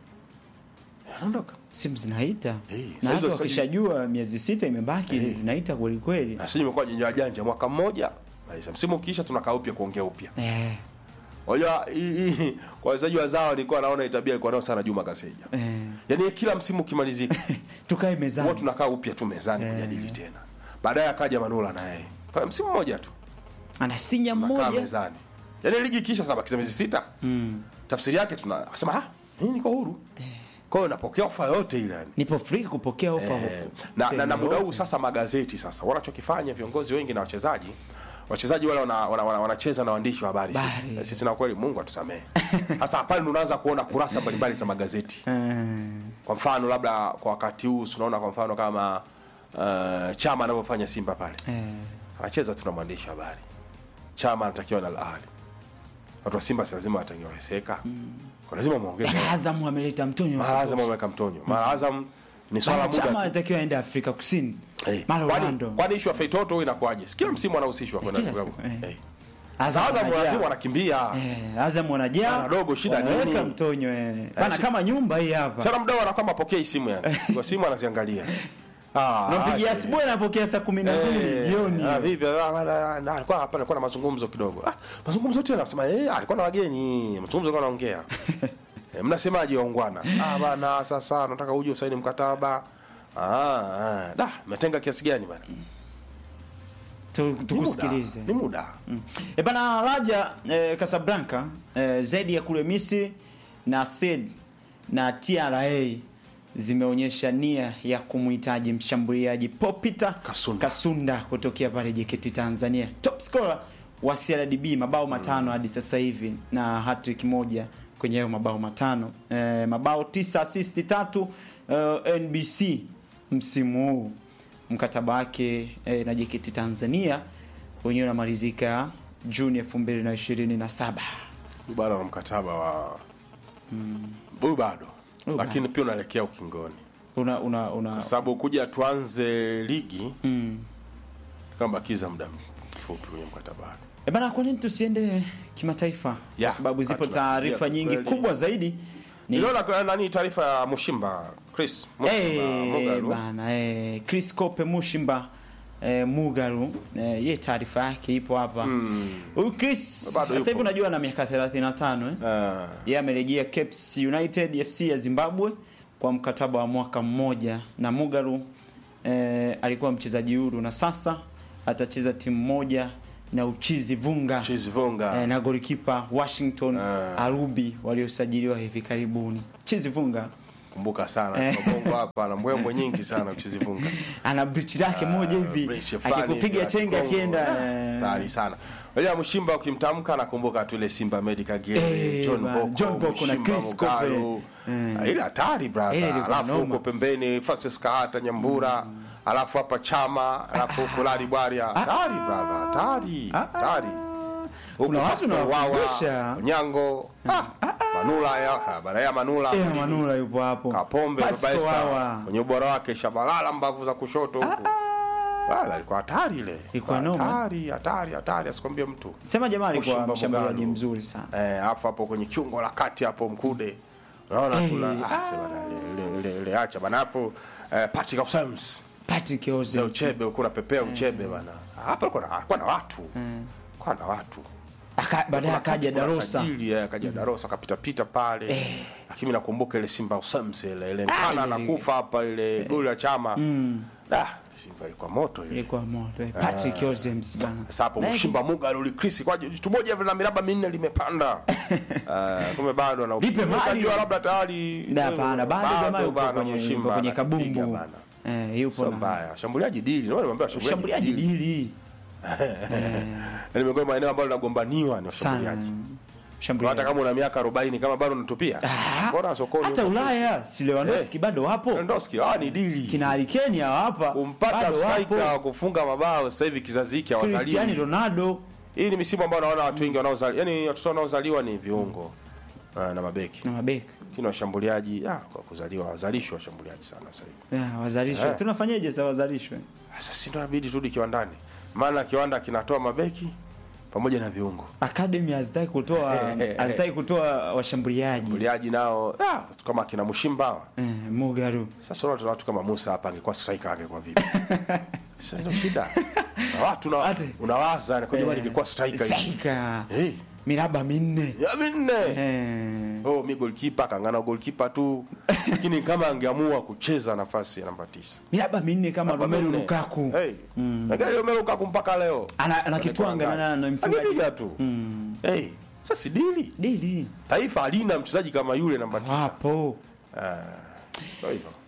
Anaondoka. Simu zinaita Eh, na saizi hata wachezaji- wakishajua miezi sita imebaki Eh. zinaita kweli kweli. Na sisi imekuwa janja janja mwaka mmoja. Maliza msimu ukiisha tunakaa upya kuongea upya. Eh, Unajua hii hii kwa wachezaji wazao nilikuwa naona itabia alikuwa nao sana Juma Kaseja. eh. Yaani kila msimu ukimalizika Tukae huwa mezani. tunakaa upya tu mezani Eh. kujadili tena. Baadaye akaja Manula na yeye. Kwa msimu mmoja tu Anasinya tunakaa mmoja. mezani. Yaani ligi ikiisha sana bakiza miezi sita. Mm. Tafsiri yake tunasema ah, mimi niko huru. Kwa hiyo napokea ofa yote ile yani. Nipo free kupokea ofa Eh, huko. na, na, Sehemu na muda huu yoyote. sasa magazeti sasa wanachokifanya viongozi wengi na wachezaji wachezaji wale wanacheza wana, wana, wanacheza na waandishi wa habari sisi. Habari. Eh, sisi na kweli Mungu atusamehe. Sasa pale ndo unaanza kuona kurasa mbalimbali za magazeti. Eh, Kwa mfano labda kwa wakati huu tunaona kwa mfano kama uh, chama anavyofanya Simba pale eh. anacheza tu na mwandishi wa habari Chama anatakiwa na Al Ahly. Watu wa Simba si lazima watangeweseka. Kwa lazima muongeze. Azam ameleta mtonyo Mara Azam wameweka mtonyo. Mara Azam ni swala Bana, muda Chama tu. anatakiwa aende Afrika Kusini Eh, mara kwani- Orlando Kwani issue ya Feitoto huwa inakuwaje? Si Kila msimu anahusishwa kwenda kila klabu. siku, eh. Eh. Azam Azam wanajaa. lazima wanakimbia. Eh, Azam wanajaa Bana, dogo, shida wanaweka nini? mtonyo eh. Bana shi- kama nyumba hii hapa Sana mdau anakuwa mapokei simu yani. Kwa simu anaziangalia. Ah. nampigia aje. asubuhi anapokea saa kumi na mbili Eh, jioni ah, vipi? Ah, bana, na, alikuwa hapa alikuwa na mazungumzo kidogo. Ah, mazungumzo tena nasema eh, alikuwa na wageni. Mazungumzo alikuwa anaongea. eh, mnasemaje waungwana? Ah bana, sasa nataka uje usaini mkataba. Ah, ah. Da, mmetenga kiasi gani bana? Tu- Ni muda. tukusikilize Ni muda. E bana Raja eh, Casablanca eh, zaidi ya kule Misri na SED na TRA zimeonyesha nia ya kumhitaji mshambuliaji Paul Peter Kasunda. Kasunda kutokea pale JKT Tanzania, top scorer wa CRDB mabao matano hadi sasa hivi na hat-trick moja kwenye hayo mabao matano eh, mabao tisa assist tatu eh, NBC msimu huu mkataba wake eh, na JKT Tanzania wenyewe unamalizika Juni 2027. Huyu bado ana mkataba wa huyu bado. Huyu Lakini pia unaelekea ukingoni. Una una una Kwa sababu kuja tuanze ligi mm. kama bakiza muda mfupi kwenye mkataba wake. E bana, kwa nini tusiende kimataifa? Ya, Kwa sababu zipo hatuna- taarifa ya, nyingi kweli. kubwa zaidi ni Niliona kwa- nani taarifa ya Mushimba Chris Mushimba Eh, Mugalu. bana eh, Chris Kope Mushimba eh, Mugaru eh, ye taarifa yake ipo hapa huyu Chris Bado sasa hivi yupo. unajua na miaka 35 eh? Ah, yeye amerejea Caps United FC ya Zimbabwe kwa mkataba wa mwaka mmoja na Mugaru eh, alikuwa mchezaji huru na sasa atacheza timu moja na Uchizi Vunga Chizi Vonga. eh, na golikipa Washington Ah. Arubi waliosajiliwa hivi karibuni. Chizi Vunga Kumbuka sana Eh. Bongo hapa na mbwembwe nyingi sana Chizi Vonga. ana brichi lake moja hivi Breach fulani akikupiga vya chenga Kongo. akienda Ah, eh, Tayari sana. Unajua Mushimba ukimtamka nakumbuka tu ile Simba Medical Game, Eh, John bana, Boko, John Boko na Mushimba Chris Kope. Mugalu. Eh. Ah, Ile hatari Ile brother. ilikuwa Alafu noma. huko pembeni Francis Kahata Nyambura, alafu hapa Chama, alafu huko Lali Bwaria. Hatari brother, hatari. Hatari. Huko Kuna watu Pascal nawakumbusha. Wawa, Onyango, ah, Manula ya, ah, Baraya Manula. eh, Manula yupo hapo Kapombe Pascal Baba Esther Wawa. kwenye ubora wake Shabalala mbavu za kushoto huko. Wala ilikuwa hatari ile. Ilikuwa noma. Hatari, hatari, hatari asikwambie mtu. sema jamaa alikuwa Mushimba mshambuliaji Mugalu. mzuri sana Eh, hapo hapo kwenye kiungo la kati hapo mkude. Unaona Eh, tu la ah. ah, sema na ile ile ile acha bana hapo eh, Patrick Ausams. Patrick Za Ozil uchebe uko unapepea uchebe bana. Hapa kuna kuna na watu. Kuna na watu. Aka- baadaye Kuna akaja kati kuna Darosa sajili, eh, akaja Darosa akapita pita pale. Lakini mimi nakumbuka ile Simba Ausams ile ile nkana ile- anakufa hapa ile goli ya chama. Da, Simba ilikuwa moto ile. ilikuwa moto eh, Patrick Ozil bana Sasa hapo Naye- mshimba muga ulikrisi kwa jitu moja vile na miraba minne limepanda. Ah, kumbe bado na Lipe mali. Unajua labda tayari Na hapana bado jamaa yupo bana, kwenye Mushimba yupo kwenye anakipiga kabumbu bana. eh yupo Sio na mbaya. Shambuliaji dili. Ndio nimeambia mshambuliaji shambuliaji dili. dili Yaani miongoni mwa maeneo ambayo linagombaniwa ni sana washambuliaji. Hata mshambuliaji kama una miaka 40 kama bado unatupia. Ah, Mbona sokoni? hata huko? Ulaya si Lewandowski bado wapo Lewandowski, ah ni dili. kina Harry Kane hawa hapa Kumpata bado striker wapo wa kufunga mabao sasa hivi kizazi hiki Cristiano hawazaliwi. Ronaldo Hii ni misimu ambayo naona watu wengi wanaozaliwa, yani watoto wanaozaliwa ni viungo ah, na mabeki. na mabeki Lakini washambuliaji ah, kwa kuzaliwa wazalishwa washambuliaji sana sasa hivi. yeah, wazalishwe Eh. tunafanyaje sasa wazalishwe Sasa si ndio inabidi turudi kiwandani, maana kiwanda kinatoa mabeki pamoja na viungo. academy hazitaki kutoa hazitaki kutoa washambuliaji Washambuliaji nao ah, kama kina Mushimba hawa. eh, Mugaru Sasa unaona watu kama Musa hapa angekuwa striker angekuwa vipi? Sasa ndio shida. Na watu na Ate. unawaza na kwa jamani ingekuwa striker hivi. Striker. Eh, miraba minne ya minne. eh. Oh, mi goalkeeper kangana goalkeeper tu. Lakini kama angeamua kucheza nafasi ya namba 9. miraba minne kama Romelu Minne. Lukaku Hey. Na gari Romelu Lukaku mpaka leo. ana, ana kitwanga na, na mfungaji Angepiga tu. Hey, sasa si dili. dili Taifa halina mchezaji kama yule namba 9. wapo Ah. Ndio hivyo.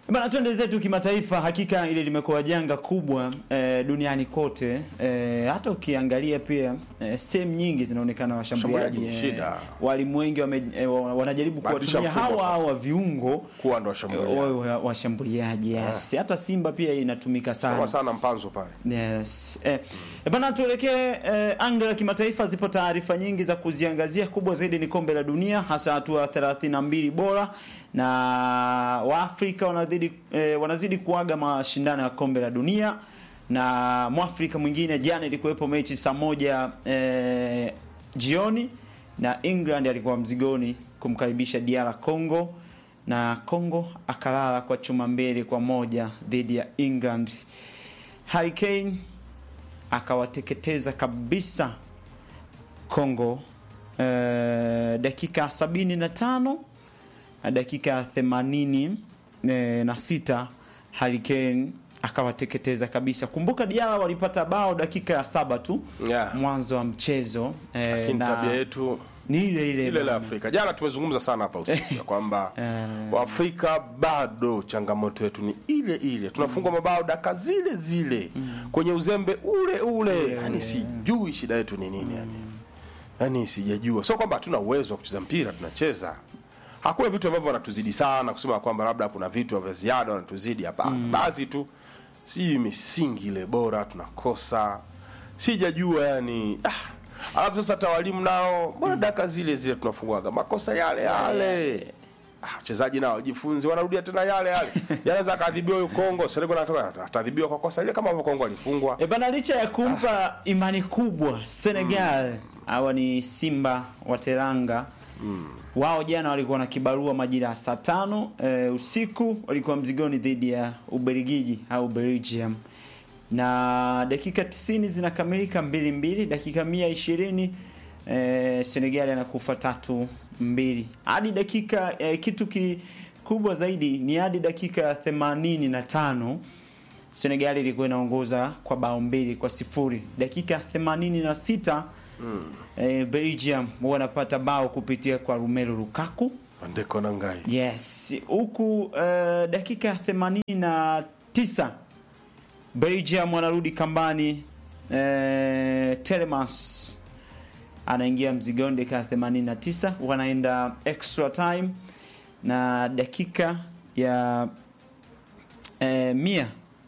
Bana, twende zetu kimataifa. Hakika ile limekuwa janga kubwa eh, duniani kote eh, hata ukiangalia pia eh, sehemu nyingi zinaonekana washambuliaji Washambuliaji ni shida. walimu wengi wame, eh, wa- wanajaribu Badilisha kuwatumia mfumo hawa sasa. hawa viungo kuwa ndo washambulia wawe wa- washambuliaji yes. Hata Simba pia inatumika sana kwa sana mpanzo pale Yes. Eh, eh, bana tuelekee eh, anga la kimataifa. Zipo taarifa nyingi za kuziangazia. Kubwa zaidi ni kombe la dunia, hasa hatua 32 bora, na Waafrika wanazidi eh, wanazidi kuaga mashindano ya kombe la dunia, na Mwafrika mwingine jana ilikuwepo mechi saa moja eh, jioni na England alikuwa mzigoni kumkaribisha DR Congo na Congo akalala kwa chuma mbili kwa moja dhidi ya England. Harry Kane akawateketeza kabisa Congo eh, dakika 75 na dakika 80 eh, na sita Harry Kane akawateketeza kabisa. Kumbuka Diala walipata bao dakika ya saba tu Yeah. mwanzo wa mchezo eh, lakini na tabia yetu ni ile ile ile la bana. Afrika. Jana tumezungumza sana hapa usiku ya kwamba Eh. Waafrika bado changamoto yetu ni ile ile, tunafungwa mabao dakika zile zile kwenye uzembe ule ule, yani sijui shida yetu ni nini yani, yani sijajua. Sio kwamba hatuna uwezo wa kucheza mpira, tunacheza. Hakuna vitu ambavyo wanatuzidi sana kusema kwamba labda kuna vitu vya ziada wanatuzidi, hapana. Basi tu si misingi ile bora tunakosa, sijajua yani ah. Alafu sasa hata walimu nao mbona dakika zile zile tunafungwaga makosa yale yale. Ah, wachezaji nao jifunze, wanarudia tena yale yale. Yanaweza akaadhibiwa huyo Kongo, Senegal anatoka atadhibiwa kwa kosa lile kama ambavyo Kongo alifungwa. E bana, licha ya kumpa imani kubwa Senegal, hawa ni Simba wa Teranga. Wao jana walikuwa na kibarua majira ya saa tano e, usiku walikuwa mzigoni dhidi ya Ubelgiji au Belgium, na dakika 90 zinakamilika mbili mbili, dakika mia ishirini e, Senegal anakufa tatu mbili hadi dakika e, kitu kikubwa zaidi ni hadi dakika ya themanini na tano Senegal ilikuwa inaongoza kwa bao mbili kwa sifuri. Dakika 86 mm. eh, Belgium wanapata bao kupitia kwa Romelu Lukaku. Andeko na ngai. Yes, huku eh, dakika ya 89 Belgium wanarudi kambani eh, Telemans anaingia mzigoni dakika ya 89, wanaenda extra time na dakika ya eh, mia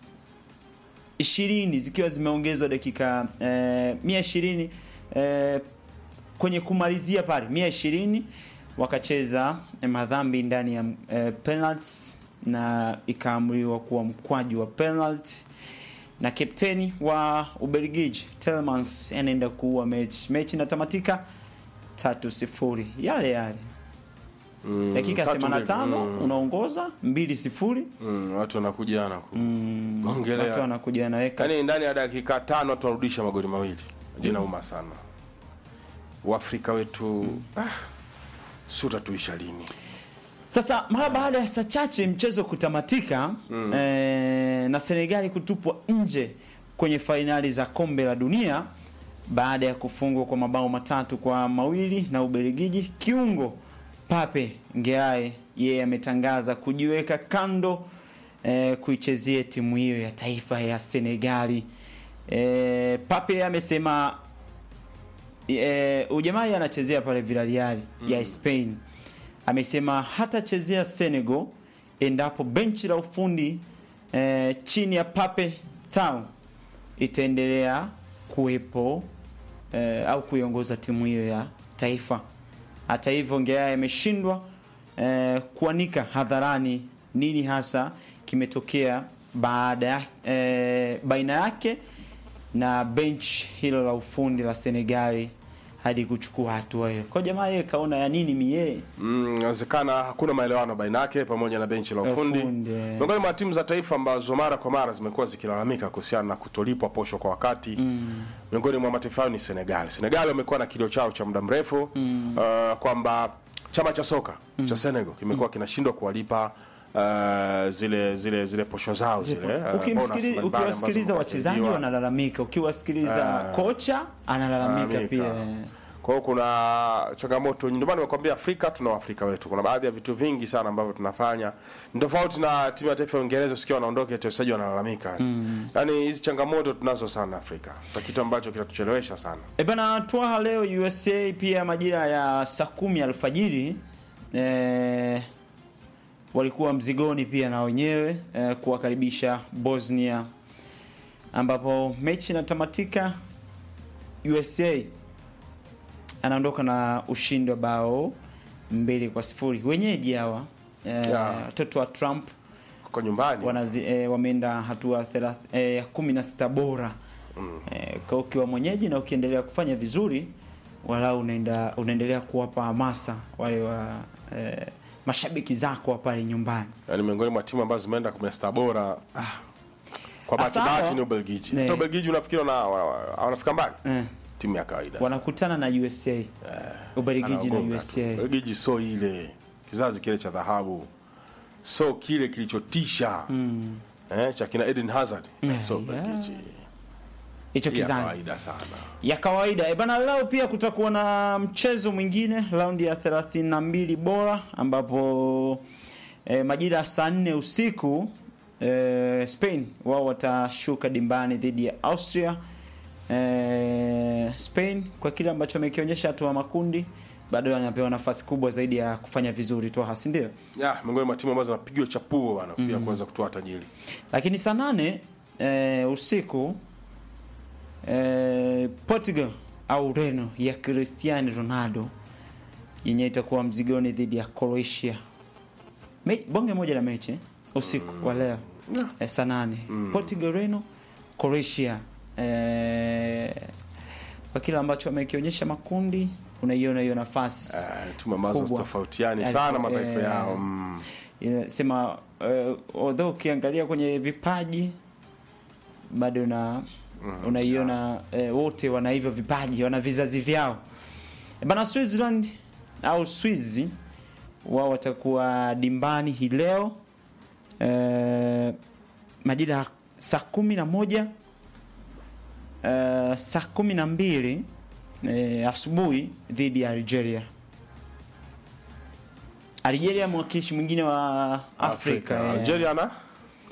ishirini zikiwa zimeongezwa dakika eh, mia ishirini eh, kwenye kumalizia pale mia ishirini wakacheza eh, madhambi ndani ya eh, penalty na ikaamriwa kuwa mkwaju wa penalty na kapteni wa Ubelgiji Telemans anaenda kuua mechi. Mechi inatamatika tatu sifuri, yale yale Mm, dakika tatu mbili. 85 Mm, unaongoza mbili sifuri. mm, watu wanakuja na ku Mm, Gongelea. watu wanakuja wanaweka Yaani ndani ya dakika tano watu wanarudisha magoli mawili. Ndio inauma sana. Uafrika wetu ah, si utatuisha lini? Sasa mara baada ya saa chache mchezo kutamatika eh, na Senegali kutupwa nje kwenye fainali za kombe la dunia baada ya kufungwa kwa mabao matatu kwa mawili na Ubelgiji, kiungo Pape Ngeae yeye ametangaza kujiweka kando eh, kuichezea timu hiyo ya taifa ya Senegali. Eh, Pape amesema eh, ujamaa anachezea pale Villarreal ya Spain amesema hatachezea Senegal endapo benchi la ufundi eh, chini ya Pape Thiaw itaendelea kuwepo eh, au kuiongoza timu hiyo ya taifa. Hata hivyo, Ngeaye ameshindwa eh, kuanika hadharani nini hasa kimetokea baada ya eh, baina yake na bench hilo la ufundi la Senegali hadi kuchukua hatua hiyo. Kwa jamaa yeye kaona ya nini mie Mm, inawezekana hakuna maelewano baina yake pamoja na benchi la ufundi. Ufundi, eh. Miongoni mwa timu za taifa ambazo mara kwa mara zimekuwa zikilalamika kuhusiana na kutolipwa posho kwa wakati miongoni mwa mataifa hayo ni Senegal. Senegal wamekuwa na kilio chao cha muda mrefu uh, kwamba chama cha soka cha Senegal kimekuwa kinashindwa kuwalipa uh, zile zile zile posho zao zile uh, bonus Ukimsikili- mbalimbali ambazo ukiwasikiliza wachezaji wanapewa. wanalalamika, ukiwasikiliza kocha analalamika Lalamika. pia. Kwa hiyo kuna changamoto nyingi. Ndio maana nimekwambia Afrika tuna Waafrika wetu. Kuna baadhi ya vitu vingi sana ambavyo tunafanya ni tofauti na timu ya taifa ya Uingereza, usikia wanaondoka eti wachezaji wanalalamika. Yaani hizi changamoto tunazo sana Afrika. Sasa kitu ambacho kinatuchelewesha sana. E bana, twaha leo USA pia majira ya saa kumi alfajiri e, walikuwa mzigoni pia na wenyewe e, kuwakaribisha Bosnia, ambapo mechi inatamatika USA anaondoka na ushindi wa bao mbili kwa sifuri. Wenyeji hawa e, Yeah. watoto wa Trump Kwa nyumbani. wanazi, e, wameenda hatua thelath- e, ya kumi na sita bora e, kwa ukiwa mwenyeji na ukiendelea kufanya vizuri walau unaenda unaendelea kuwapa hamasa wale wa e, mashabiki zako wa pale nyumbani Yaani miongoni mwa timu ambazo zimeenda 16 bora. Ah. Kwa bahati Hasa bahati hawa- ni Ubelgiji. Ne. Hata Ubelgiji unafikiri wana wa- wa- wanafika mbali? e, Timu ya kawaida. wanakutana na USA Ubelgiji na Anaogopa tu. USA Ubelgiji so ile kizazi kile cha dhahabu, so kile kilichotisha eh, cha kina Eden Hazard Yeah, so yeah. Ubelgiji hicho ya kizazi kawaida sana. ya kawaida. E bana, leo pia kutakuwa na mchezo mwingine raundi ya 32 bora ambapo e, majira ya saa nne usiku e, Spain wao watashuka dimbani dhidi ya Austria. E, Spain kwa kile ambacho amekionyesha hatua ya makundi bado anapewa nafasi kubwa zaidi ya kufanya vizuri tu hasi ndio. Ya, miongoni mwa timu ambazo zinapigiwa chapuo bana pia kuweza kutoa tajiri. Lakini saa nane e, usiku e, Portugal au Ureno ya Cristiano Ronaldo yenye itakuwa mzigoni dhidi ya Croatia. Me, bonge moja la mechi eh, usiku wa leo e, saa nane Portugal Ureno Croatia e, kwa kile ambacho amekionyesha makundi unaiona hiyo nafasi Eh, timu ambazo kubwa. zitofautiani Yes, sana eh, mataifa yao. Mm. inasema uh, although ukiangalia kwenye vipaji bado una unaiona eh, wote wana hivyo vipaji wana vizazi vyao bana Switzerland au Swizi wao watakuwa dimbani hii leo eh, majira ya saa kumi na moja eh, saa kumi na mbili eh, asubuhi dhidi ya Algeria Algeria mwakilishi mwingine wa Afrika, Afrika. eh. Algeria na